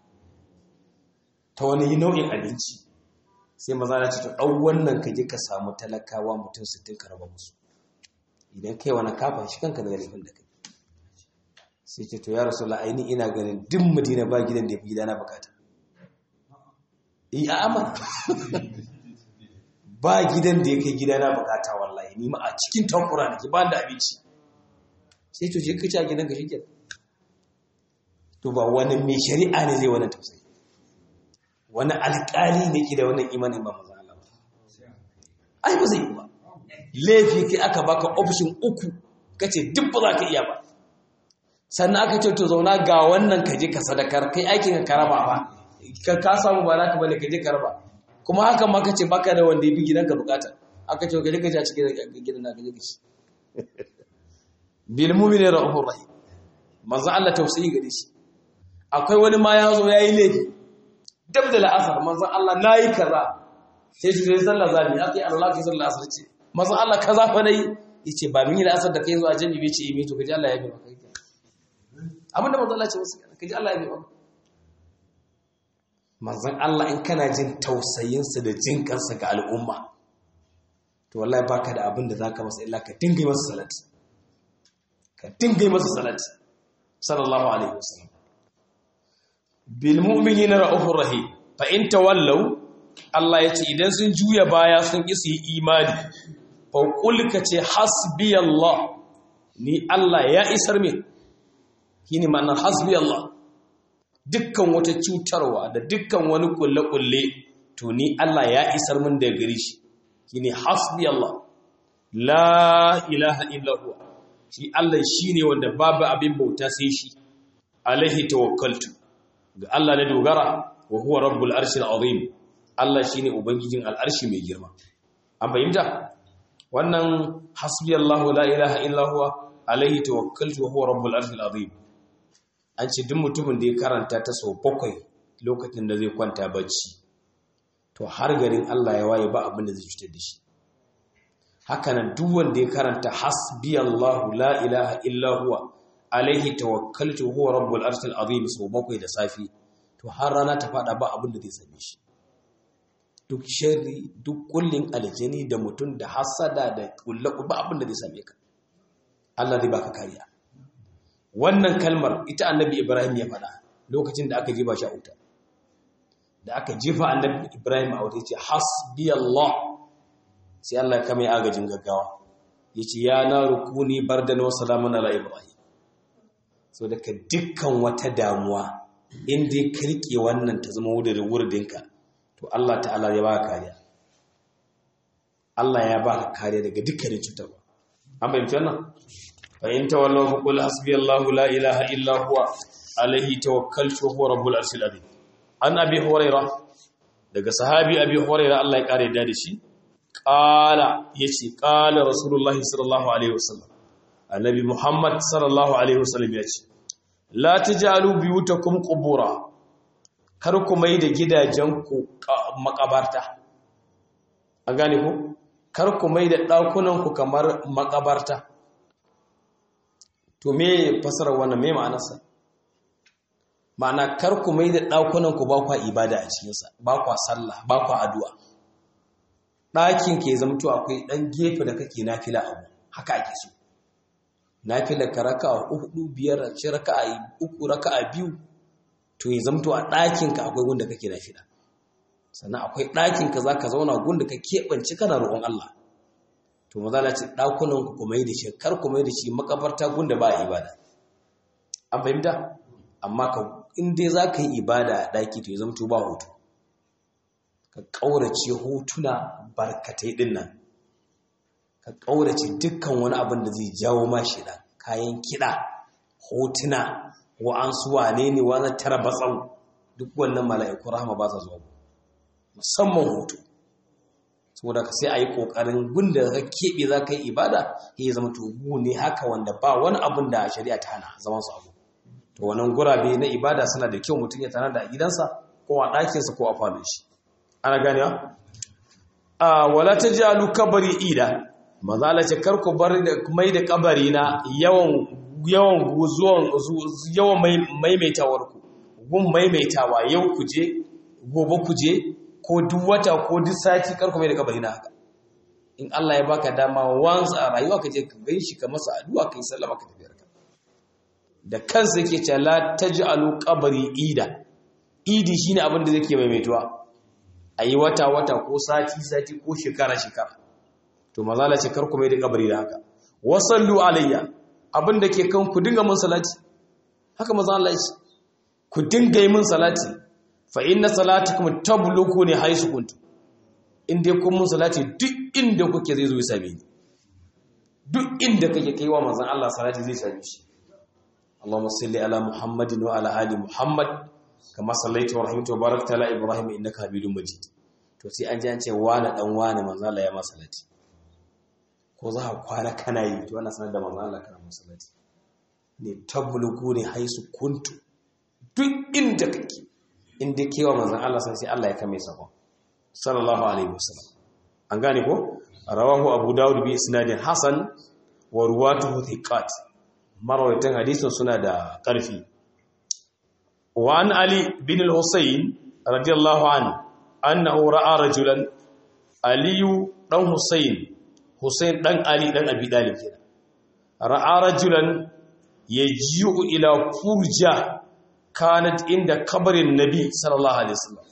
ta wani nau'in abinci sai maza na ce to ɗau wannan ka je ka samu talakawa mutum sittin ka raba musu idan kai wani kafa shi kanka daga laifin da kai sai ce to ya rasu la'aini ina ganin duk madina ba gidan da ya fi gida na bukata iya amana ba gidan da ya kai gida na bukata wallahi ni ma a cikin takura nake ba da abinci sai to je kace a gidan ka shike to ba wani mai shari'a ne zai wannan tausayi wani alƙali ne ke da wannan imanin ba maza Allah ai ba zai yi ba laifi kai aka baka option uku kace duk ba za ka iya ba sannan aka ce to zauna ga wannan ka je ka sadakar kai aikin ka raba ba ka ka samu ba naka bane ka je ka raba kuma haka ma kace baka da wanda yabi gidanka bukata aka ce ka je ka ji a cikin gidan naka je ka ci bil mu'mini rahur rahim manzo Allah tausayi gare shi akwai wani ma ya zo yayi laifi dab da la'asar manzo Allah nayi kaza sai shi sai sallah zabi akai Allah kai sallah asar ce manzo Allah kaza fa nayi yace ba min yi la'asar da kai zo a jami bai ce imi to kaji Allah ya bi maka abinda manzo Allah ce wasu kaji Allah ya bi maka manzon Allah in kana jin tausayinsa da jin kansa ga al'umma to wallahi baka da abin da zaka masa illa ka dinga masa salati ka dinga masa salati sallallahu alaihi wasallam bil mu'minina ra'ufur rahim fa in tawallaw Allah yace idan sun juya baya sun ki su yi imani fa qul ka ce hasbiyallah ni Allah ya isar min shine ma'anar hasbiyallah dukkan wata cutarwa da dukkan wani kulle-kulle to ni Allah ya isar min da gari shi shine hasbi Allah la ilaha illa huwa shi Allah shine wanda babu abin bauta sai shi alaihi tawakkaltu ga Allah na dogara wa huwa rabbul arshil azim Allah shine ubangijin al'arshi mai girma an fahimta wannan hasbi Allah la ilaha illa huwa alaihi tawakkaltu wa huwa rabbul arshil azim an ce duk mutumin da ya karanta ta sau bakwai lokacin da zai kwanta bacci to har garin Allah ya waye ba abin da zai cutar da shi hakanan duk wanda ya karanta hasbiyallahu la ilaha illa huwa alaihi tawakkaltu huwa rabbul arshil azim sau bakwai da safi to har rana ta fada ba abin da zai same shi duk sharri duk kullin aljani da mutum da hasada da kullaku ba abin da zai same ka Allah zai baka kariya wannan kalmar ita annabi ibrahim ya faɗa lokacin da aka jefa shi a wuta da aka jefa annabi ibrahim a wuta ya ce hasbi Allah sai Allah ya kama agajin gaggawa ya ce ya na rukuni bardan wa salamun ala ibrahim so daga dukkan wata damuwa inda ya kirke wannan ta zama wurin wuridinka to Allah ta'ala ya ba kariya Allah ya baka kariya daga dukkanin cutarwa an bayyana wannan fa in tawallaw fa qul hasbiyallahu la ilaha illa huwa alaihi tawakkaltu huwa rabbul arshil azim an abi hurairah daga sahabi abi hurairah Allah ya kare da shi qala yace qala rasulullahi sallallahu alaihi wasallam annabi muhammad sallallahu alaihi wasallam yace la tajalu biyutakum qubura kar ku mai da gidajenku makabarta an gane ku kar ku mai da ɗakunanku kamar makabarta to me fasarar wannan me ma'anarsa ma'ana kar ku mai da ɗakunanku ba kwa ibada a cikinsa ba kwa sallah ba kwa addu'a ɗakin ke zamto akwai ɗan gefe da kake nafila abu haka ake so nafila ka raka a hudu biyar a ce raka a uku raka a biyu to ya zamto a ɗakinka akwai gunda kake nafila sannan akwai ɗakinka za ka zauna gunda ka keɓance kana roƙon Allah to maza na ce ɗakunan ku kuma yi da shi kar kuma yi da shi makabarta gunda ba a ibada an fahimta amma ka in dai za ka yi ibada a ɗaki to ya zamto ba hutu ka ƙaurace hotuna barkatai ɗin nan ka ƙaurace dukkan wani abin da zai jawo ma shida kayan kiɗa hotuna wa'ansu wane ne wani tara batsau duk wannan mala'iku rahama ba sa zuwa musamman hoto saboda ka sai a yi ƙoƙarin gunda ka keɓe za ka yi ibada ya zama tugu ne haka wanda ba wani abin da shari'a ta hana zaman su abu to wannan gurabe na ibada suna da kyau mutum ya tana da gidansa ko a ɗakinsa ko a falon shi ana ganewa a wala ta ji alu kabari ida mazala ce kar ku bar da mai da kabari na yawan yawan zuwan yawan maimaitawar ku gun maimaitawa yau ku je gobe ku je ko duk wata ko duk sati kar ku mai da kabari na haka in Allah ya baka dama once a rayuwa ka je ka ganshi ka masa addu'a kai sallama ka tafi ka da kansa yake cewa la taj'alu qabri ida idi shine abin da zake maimaituwa ayi wata wata ko sati sati ko shekara shekara to mazala ce kar ku mai da kabari da haka wasallu alayya abinda ke kan ku dinga mun salati haka maza Allah ya ku dinga yi mun salati fa inna salatukum tabluku ne haisu kuntu in dai kun mun salati duk inda kuke zai zo ya same ni duk inda kake kaiwa manzon Allah salati zai same shi Allahumma salli ala Muhammadin wa ala ali Muhammad kama sallaita wa rahimta wa barakta ala Ibrahim innaka Hamidum Majid to sai an ji an ce wani dan wani manzon Allah ya masa salati ko za a kwana kana yi to ana sanar da manzon Allah kana masallaci ne tablugu ne haisu kuntu duk inda kake inda kewa manzon Allah sai Allah ya kame sakon sallallahu alaihi wasallam an gane ko rawahu abu daud bi isnadin hasan wa ruwatuhu thiqat marawaitan hadisin suna da karfi wa an ali bin al-husayn radiyallahu anhu annahu ra'a rajulan aliyu dan husayn Hussein ɗan Ali ɗan Abi Dalib kenan. Ra'a rajulan yaji'u ila furja kanat inda kabarin Nabi sallallahu alaihi wasallam.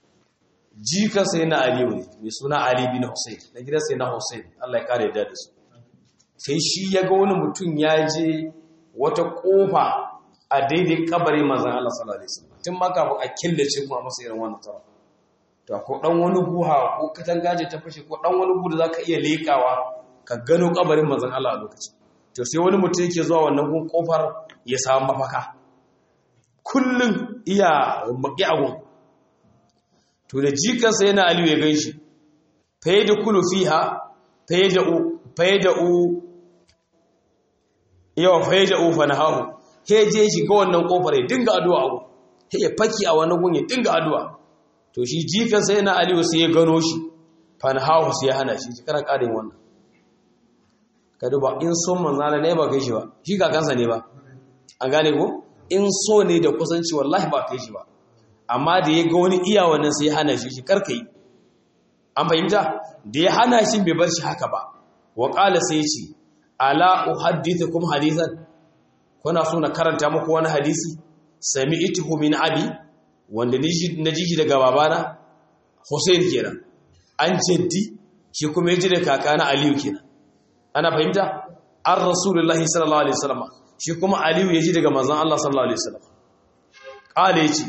Jika sai na Ali ne, mai suna Ali bin Hussein, na gidan sai na Hussein, Allah ya kare da su. Sai shi ya ga wani mutum ya je wata kofa a daidai kabarin manzon Allah sallallahu alaihi wasallam. Tun ma kafin a killace kuma masa irin wannan tara. to ko dan wani guha ko katangaje ta fashe ko dan wani gu da zaka iya lekawa ka gano kabarin manzon Allah a lokacin to sai wani mutum yake zuwa wannan gun kofar ya samu mafaka kullun iya maki agun to da jikansa yana Aliyu ya ganshi fayyada kulu fiha fayyada u fayyada u yawa fayyada u fa nahahu he je shi ga wannan kofar ya dinga addu'a agun he ya faki a wannan gun ya dinga addu'a to shi jikan sai na aliyu sai ya gano shi fanhahu sai ya hana shi shi kana ƙarin wannan ka duba in son manzana ne ba kai shi ba shi kakansa ne ba an gane ko in so ne da kusanci wallahi ba kai shi ba amma da ya ga wani iya wannan sai ya hana shi shi karka yi an fahimta da ya hana shi bai bar shi haka ba wa ƙala sai ya ce ala uhaddithukum hadithan kuna so na karanta muku wani hadisi sami'tuhu min abi wanda na ji shi daga babana Hussein kenan an jaddi shi kuma ya ji da kakana Aliyu kenan ana fahimta an rasulullahi sallallahu alaihi wasallam shi kuma Aliyu ya ji daga manzon Allah sallallahu alaihi wasallam kale yace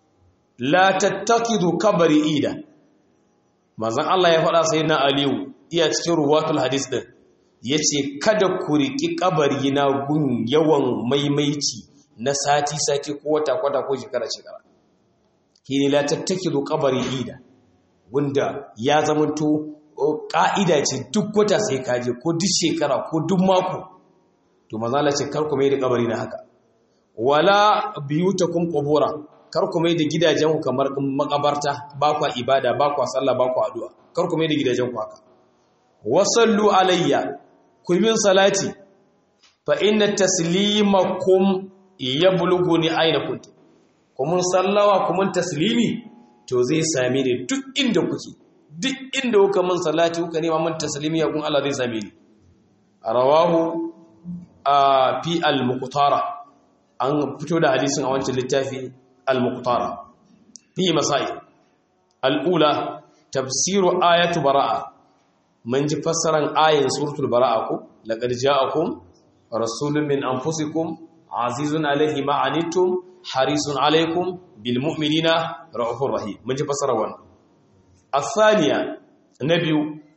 la tattakidu kabari ida manzon Allah ya faɗa sai na Aliyu iya cikin ruwatul hadis din yace kada ku riki kabari na gun yawan maimaici na sati sati ko wata kwata ko shekara shekara kini la tattakidu qabari ida wanda ya zamanto ka'ida ce duk wata sai kaje ko duk shekara ko duk mako to manzala ce kar ku mai da kabari na haka wala biyutakum qubura kar ku mai da gidajenku kamar makabarta ba kwa ibada ba kwa sallah ba kwa addu'a kar ku mai da gidajenku haka wasallu alayya ku min salati fa inna taslimakum yablughuni aina kuntum kuma sallawa kuma taslimi to zai same ni duk inda kuke duk inda kuka mun salati kuka nema mun taslimi ya kun Allah zai same ni rawahu a fi al-muqtara an fito da hadisin a wancan littafi al-muqtara fi masail al-ula tafsiru ayatu bara'a mun ji fassaran ayin suratul bara'a ko laqad ja'akum rasulun min anfusikum azizun alayhi ma anittum harisun alaykum bil mu'minina ra'ufur rahim mun ji fassara wannan الثانية نبي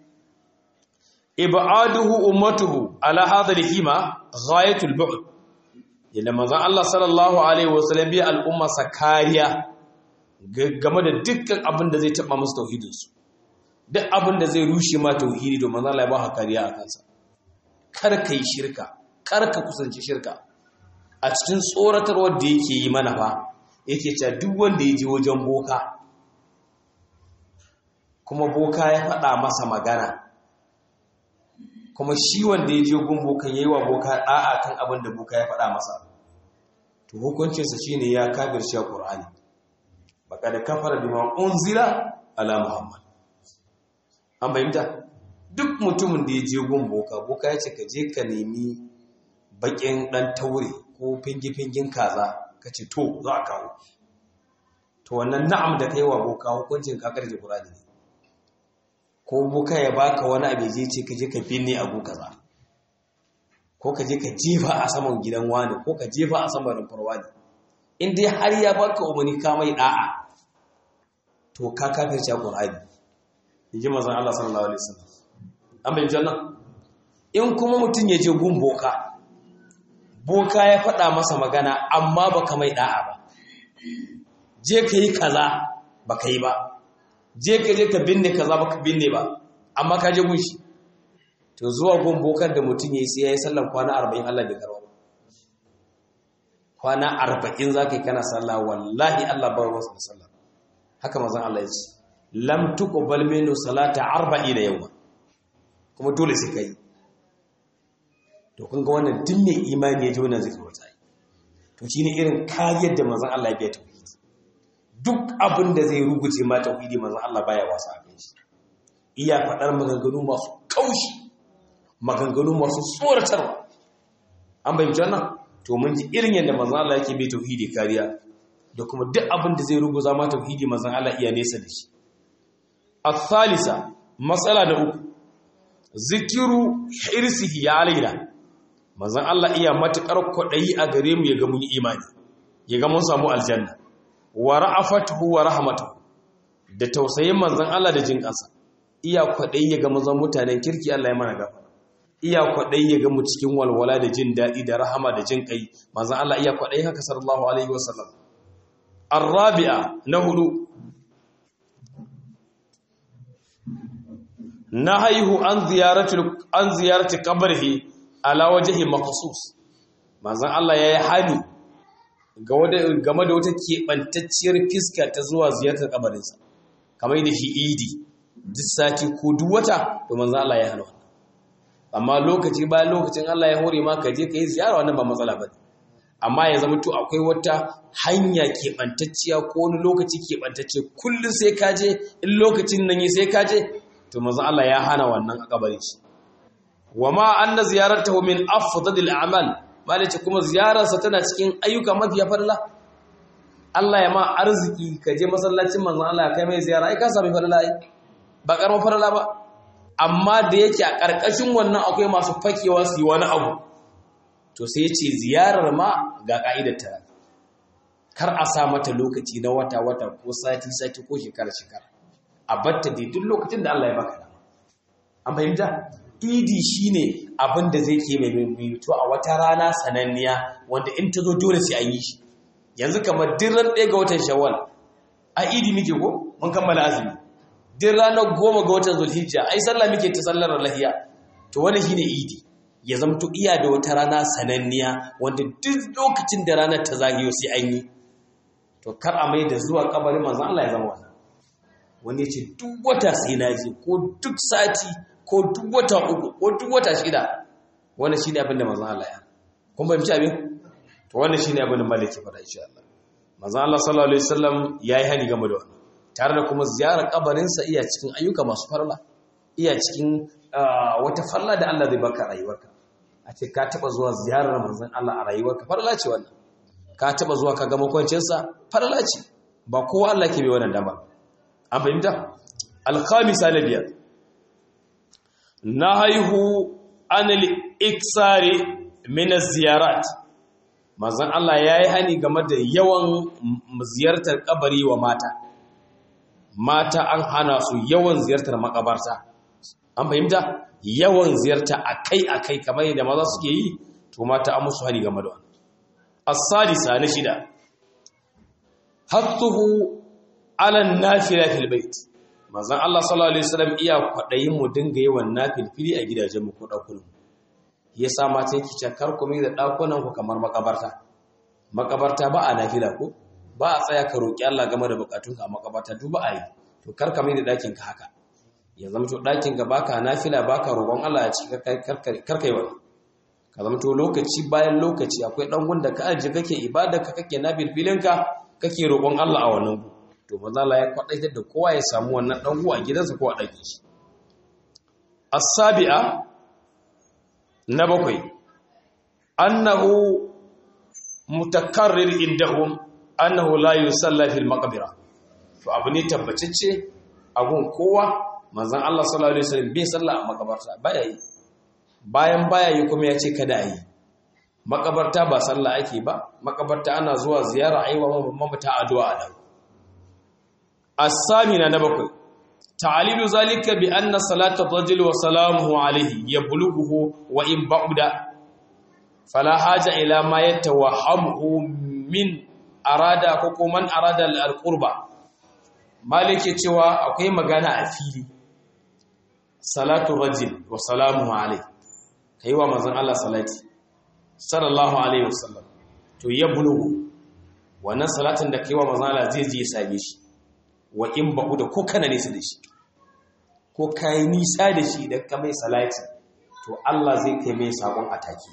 إبعاده أمته على هذا الهيمة غاية البعد yadda manzon Allah sallallahu alaihi wasallam biya al'umma sakariya game da dukkan abin da zai taba musu tauhidinsu duk abin da zai rushe ma tauhidi to manzon Allah ya ba kariya a kansa kar kai shirka kar ka kusanci shirka a cikin tsoratarwar da yake yi mana fa yake cewa duk wanda ya je wajen boka kuma boka ya faɗa masa magana kuma shi wanda ya je gun bokan yayi wa boka da'a kan abin da boka ya faɗa masa to hukuncinsa shine ya kafirce Qur'ani baka da kafara bima unzila ala Muhammad an bayyana duk mutumin da ya je gun boka boka ya ce ka je ka nemi bakin dan taure ko fingi-fingin kaza ka ce to za a kawo to wannan na'am da kai wa boka hukuncin kakar da Qur'ani ne ko boka ya baka wani abu je ce ka je ka binne abu kaza ko ka je ka jefa a saman gidan wani ko ka jefa a saman rumfar wani in dai har ya baka umarni ka mai da'a to ka kafirce Qur'ani inji manzon Allah sallallahu alaihi wasallam an bayyana janna in kuma mutun ya je gun boka boka ya faɗa masa magana amma baka mai da'a ba je ka yi kaza baka yi ba je ka je ka binne kaza baka binne ba amma ka je gunshi to zuwa gun bokan da mutum yayi sai yayi sallan kwana 40 Allah bai karba kwana 40 zaka yi kana sallah wallahi Allah ba ruwa sallah haka manzon Allah ya ce lam tuqbal minhu salata 40 yawma kuma dole sai kai to kun ga wannan duk mai imani ya ji wannan zikir wata to shine irin kariyar da manzon Allah ya biya tauhidi duk abin da zai ruguce ma tauhidi manzon Allah baya wasa a kan shi iya faɗar maganganu masu kaushi maganganu masu tsoratarwa an bayyana wannan to mun ji irin yadda manzon Allah yake bai tauhidi kariya da kuma duk abin da zai ruguza ma tauhidi manzon Allah iya nesa da shi الثالثة مسألة da uku zikiru hirsihi ya alaina manzon Allah iya matukar kwadayi a gare mu ya ga mun imani ya ga mun samu aljanna wa ra'afatuhu wa rahmatuhu da tausayin manzon Allah da jin kansa iya kwadayi ya ga mun zama mutanen kirki Allah ya mana gafara iya kwadayi ya ga mu cikin walwala da jin dadi da rahama da jin kai manzon Allah iya kwadayi haka sallallahu alaihi wasallam arabi'a na hudu na haihu an ziyarati an ziyarati qabrihi ala wajhi maqsus manzon Allah yayi hani ga wada game da wata kebantacciyar fiska ta zuwa ziyartar kabarinsa kamar da shi idi duk sati ko duk wata to manzon Allah ya hana wannan amma lokaci bayan lokacin Allah ya hore ma ka je ka yi ziyara wannan ba matsala bane amma ya zama to akwai wata hanya keɓantacciya ko wani lokaci keɓantacce kullum sai ka je in lokacin nan yi sai ka je to manzo Allah ya hana wannan a kabarin shi wama anna ziyaratahu min afdalil a'mal malace kuma ziyararsa tana cikin ayyuka mafiya farla Allah ya ma arziki ka je masallacin manzo Allah kai mai ziyara ai ka sami farla ai ba karma farla ba amma da yake a karkashin wannan akwai masu fakewa su yi wani abu to sai yace ziyarar ma ga ka'idar ta kar a sa mata lokaci na wata wata ko sati sati ko shekara shekara a batta dai duk lokacin da Allah ya baka dama an fahimta idi shine abin da zai ke mai mimito a wata rana sananniya wanda in ta zo dole sai an yi shi yanzu kamar dirran ɗaya ga watan shawwal a idi muke ko mun kammala azumi din ranar goma ga watan zulhijja ai sallah muke ta sallar lahiya to wannan shine idi ya zamto iya da wata rana sananniya wanda duk lokacin da ranar ta zagayo sai an yi to kar a mai da zuwa kabarin manzon Allah ya zama wannan wani ya ce duk wata sai na je ko duk sati ko duk wata uku ko duk wata shida wannan shine abin da manzon Allah ya kun fahimci abin to wannan shine abin da malaki fara insha Allah manzon Allah sallallahu alaihi wasallam yayi hani game da wannan tare da kuma ziyarar kabarin sa iya cikin ayyuka masu farla iya cikin wata farla da Allah zai baka rayuwarka a ce ka taba zuwa ziyarar manzon Allah a rayuwarka farla ce wannan ka taba zuwa ka ga makwancin sa farla ce ba kowa Allah ke bai wannan dama an fahimta al-khamisa na biyar na haihu anil iksari min ziyarat manzon Allah yayi hani game da yawan ziyartar kabari wa mata mata an hana su yawan ziyartar makabarta an fahimta yawan ziyarta akai-akai kamar yadda maza suke yi to mata an musu hani game da wannan as-sadisa na shida hattuhu ala nafila fil bait manzon Allah sallallahu alaihi wasallam iya kwadayin mu dinga yawan nafilfili a gidajen mu ko dakunan yasa mata yake ce kar ku mai da dakunan ku kamar makabarta makabarta ba a nafila ko ba a tsaya ka roki Allah game da bukatunka a makabarta duk ba a yi to kar ka mai da dakin ka haka ya zama to dakin ka baka nafila baka roƙon Allah ya ci kar kai wani ka zama to lokaci bayan lokaci akwai dan gunda ka aje kake ibada ka kake nafilfilin ka kake roƙon Allah a wannan to manzo Allah ya kwadaitar da kowa ya samu wannan dan a gidansa ko a dakin shi as-sabi'a na bakwai annahu mutakarrir indahum annahu la yusalla fil maqbara to abu ne tabbatacce abun kowa manzon Allah sallallahu alaihi wasallam bai salla a makabarta baya yi bayan baya yi kuma ya ce kada a yi makabarta ba sallah ake ba makabarta ana zuwa ziyara aiwa mamata addu'a a dawo الثامنة نبكي تعليل ذلك بأن صلاة الرجل وسلامه عليه يبلغه وإن بعد فلا حاجة إلى ما يتوهمه من أراد كوكو من أراد القربة مالك cewa akwai magana a fili salatu rajul wa salamuhu alayhi kaiwa manzon Allah salati sallallahu alaihi wasallam to ya bulugu wannan salatin da kaiwa manzon Allah zai je ya same shi wa in ba'u da ko kana nesa da shi ko kai nisa da shi da ka mai salati to Allah zai kai mai sakon ataki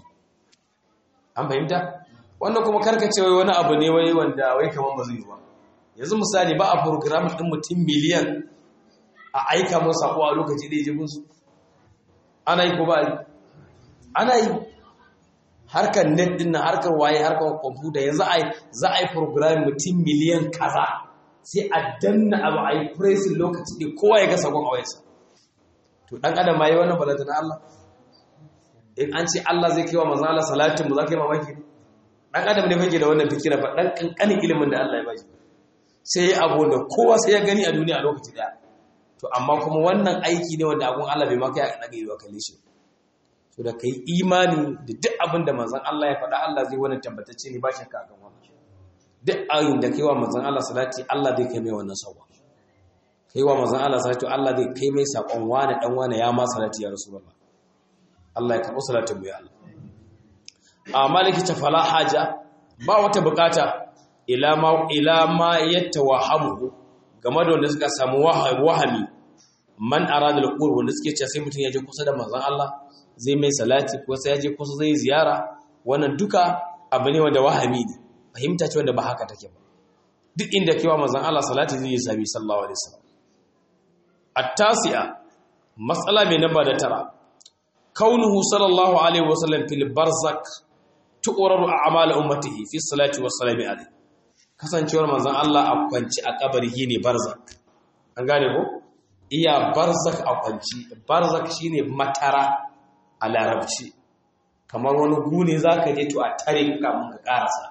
an fahimta wannan kuma karkace wai wani abu ne wai wanda wai kaman ba zai yi ba yanzu misali ba a program din mutum miliyan a aika mun sako a lokaci da yaje musu ana yi ko ba ana yi harkar net din nan harkar waye harkar computer yanzu ai za a yi program mutum miliyan kaza sai a danna abu a yi pressing lokaci da kowa ya ga sakon a wayarsa to dan adam ma yi wannan balanta na Allah in an ce Allah zai kai wa manzo Allah salatin mu za ka yi mamaki dan adam ne fage da wannan fikira ba dan kankanin ilimin da Allah ya bashi sai ya abu da kowa sai ya gani a duniya a lokaci daya to amma kuma wannan aiki ne wanda abun Allah bai maka ya daga yi wa kalle shi to da kai imani da duk abin da manzon Allah ya faɗa Allah zai wannan tabbatacce ne ba shakka akan wannan duk ayin da kai wa manzon Allah salati Allah zai kai mai wannan sauwa kai wa manzon Allah salati Allah zai kai mai sakon wani dan wani ya ma salati ya rasulullah Allah ya karɓi salatin mu ya Allah amma likita fala haja ba wata bukata ila ma ila ma yatawahamu game da wanda suka samu wahami man arada al-qurb wanda suke cewa sai mutum ya je kusa da manzon Allah zai mai salati ko sai ya je kusa zai ziyara wannan duka abu ne wanda wahami ne fahimta ce wanda ba haka take ba duk inda kewa manzon Allah salati zai yi sabi sallallahu alaihi wasallam at-tasi'a mas'ala mai namba da tara kaunuhu sallallahu alaihi wasallam fil barzak tuqraru a'mal ummatihi fi salati was salami alaihi kasancewar manzon Allah a kwanci a kabari ne barzak an gane ko iya barzak a kwanci barzak shine matara a larabci kamar wani gune zaka je to a tare ka mun ka karasa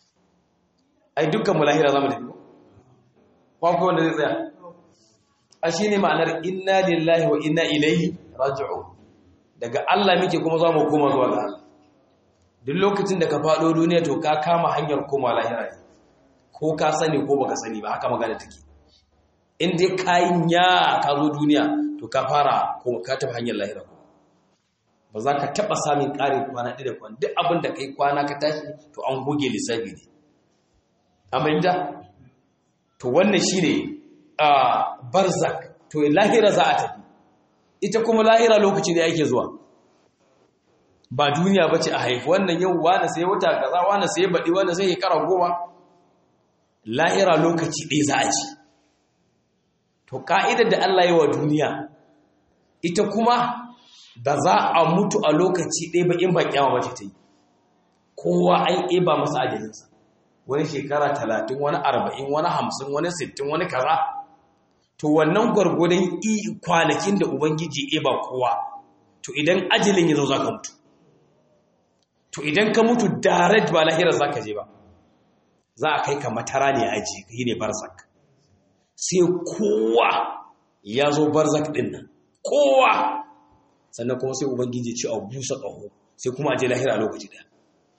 ai dukkan mulahira zamu tafi ko ko wanda zai tsaya a shine ma'anar inna lillahi wa inna ilaihi raji'u daga Allah muke kuma za mu koma zuwa ga Allah duk lokacin da ka faɗo duniya to ka kama hanyar koma lahira ne ko ka sani ko baka sani ba haka magana take in dai kayin ya ka zo duniya to ka fara ko ka tafi hanyar lahira ko ba za ka taɓa samun ƙarin kwana ɗaya da kwana duk abin da kai kwana ka tashi to an goge lissafi ne aminta to wannan shine a barzak to lahira za a tafi ita kuma lahira lokaci ne yake zuwa ba duniya ba ce a haifi wannan yau wani sai wata kaza wani sai baɗi wani sai shekara goma lahira lokaci ɗaya za a ci to ka'idar da Allah yi wa duniya ita kuma da za a mutu a lokaci ɗaya ba in ba kyawa ba ta yi kowa an ƙeba masa ajalinsa wani shekara talatin wani arba'in wani hamsin wani sittin wani kaza to wannan gwargwadon kwanakin da ubangiji eba kowa to idan ajalin ya zo za ka mutu to idan ka mutu direct ba lahira za ka je ba za a kai ka matara ne aji yi ne barzak sai kowa ya zo barzak ɗin nan kowa sannan kuma sai ubangiji ce a busa ƙaho sai kuma a je lahira a lokaci ɗaya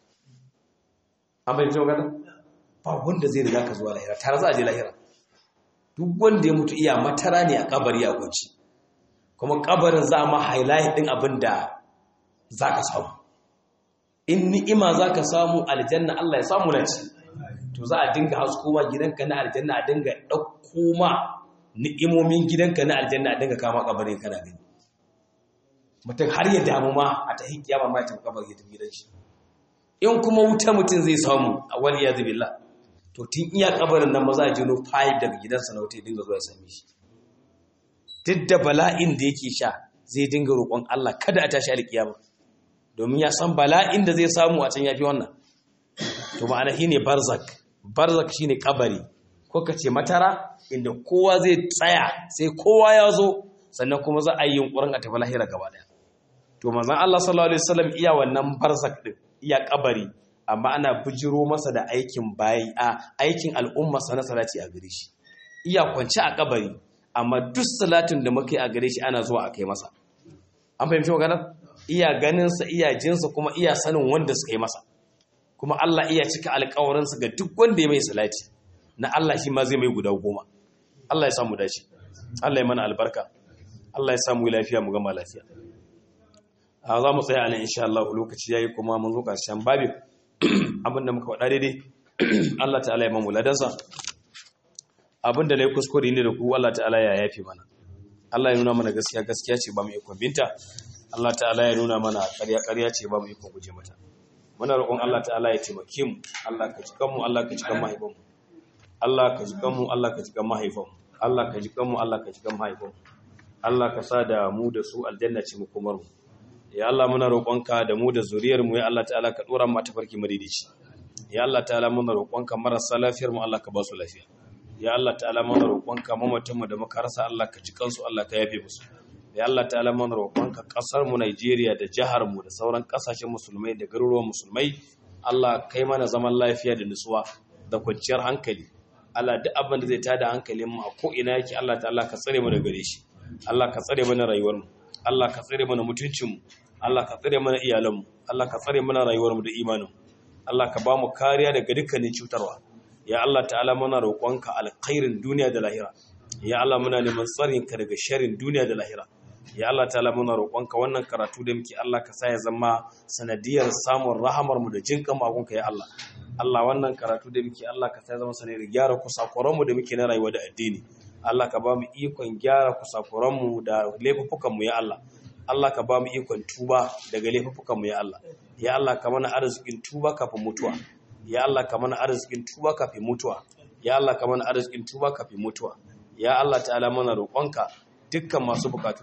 an bai fito gada ba wanda zai riga ka zuwa lahira tare za a je lahira duk wanda ya mutu iya matara ne a kabari a kwanci kuma kabarin za ma highlight din abin da za ka samu in ni'ima za ka samu aljanna Allah ya samu na ci to za a dinga hasko ma gidanka na aljanna a dinga ɗauko ma ni'imomin gidanka na aljanna a dinga kama kabarin kana gani mutum har ya damu ma a ta hikiyama ma ya tafi kabar ya tafi gidan shi in kuma wuta mutum zai samu a wani ya zubilla to tun iya kabarin nan ba za a jino fayil daga gidansa na wuta ya dinga zuwa ya same shi duk da bala'in da yake sha zai dinga roƙon Allah kada a tashi alƙiyama domin ya san bala'in da zai samu a can yafi wannan to ma'ana shine barzak barzak shine kabari ko ka ce matara inda kowa zai tsaya sai kowa ya zo sannan kuma za a yi yunkurin a tafi lahira gaba daya to manzon Allah sallallahu alaihi wasallam iya wannan barzak din iya kabari amma ana bujiro masa da aikin bayi a aikin al'umma sana salati a gare shi iya kwance a kabari amma duk salatin da muke a gare shi ana zuwa a kai masa an fahimci magana iya ganin sa iya jinsa kuma iya sanin wanda suka yi masa kuma Allah iya cika alƙawarinsa ga duk wanda ya mai salati na Allah shi ma zai mai guda goma Allah ya samu dace Allah ya mana albarka Allah ya samu lafiya mu gama lafiya a za mu tsaya a nan insha Allah lokaci yayi kuma mun zo ƙarshen babin abinda muka faɗa daidai Allah ta'ala ya mamu ladansa abinda na yi kuskure ne da ku Allah ta'ala ya yafi mana Allah ya nuna mana gaskiya gaskiya ce ba mu ikon binta Allah ta'ala ya nuna mana ƙarya ƙarya ce ba mu ikon guje mata muna roƙon Allah ta'ala ya taimake mu Allah ka jikan mu Allah ka jikan mahaifan mu Allah ka jikan mu Allah ka jikan mahaifan mu Allah ka jikan mu Allah ka jikan mahaifan mu Allah ka sa da mu da su aljanna ce mu kumar mu ya Allah muna roƙonka da mu da zuriyar mu ya Allah ta'ala ka dora mu tafarki madidici ya Allah ta'ala muna roƙonka marasa lafiyar mu Allah ka ba su lafiya ya Allah ta'ala muna roƙonka mamatan mu da muka rasa Allah ka ji kansu Allah ka yafe musu ya Allah ta'ala muna roƙonka ƙasar mu Najeriya da jihar mu da sauran ƙasashen musulmai da garuruwan musulmai Allah kai mana zaman lafiya da nutsuwa da kwanciyar hankali Allah duk abin da zai tada hankalin mu a ko ina yake Allah ta'ala ka tsare mu daga gare shi Allah ka tsare mana rayuwar mu Allah ka tsare mana mutuncinmu Allah ka tsare mana iyalanmu Allah ka tsare mana rayuwarmu da imaninmu Allah ka ba mu kariya daga dukkanin cutarwa ya Allah ta'ala muna roƙonka alkhairin duniya da lahira ya Allah muna neman tsarin ka daga sharrin duniya da lahira ya Allah ta'ala muna roƙonka wannan karatu da muke Allah ka sa ya zama sanadiyar samun rahamar mu da jinkan magunka ya Allah Allah wannan karatu da muke Allah ka sa ya zama sanadiyar gyara kusakuran mu da muke na rayuwa da addini Allah ka ba mu ikon gyara kusakuran mu da laifukan mu ya Allah Allah ka ba mu ikon tuba daga laifukan mu ya Allah ya Allah ka mana arzikin tuba kafin mutuwa ya Allah ka mana arzikin tuba kafin mutuwa ya Allah ka mana arzikin tuba kafin mutuwa ya Allah ta'ala mana roƙonka dukkan masu bukatu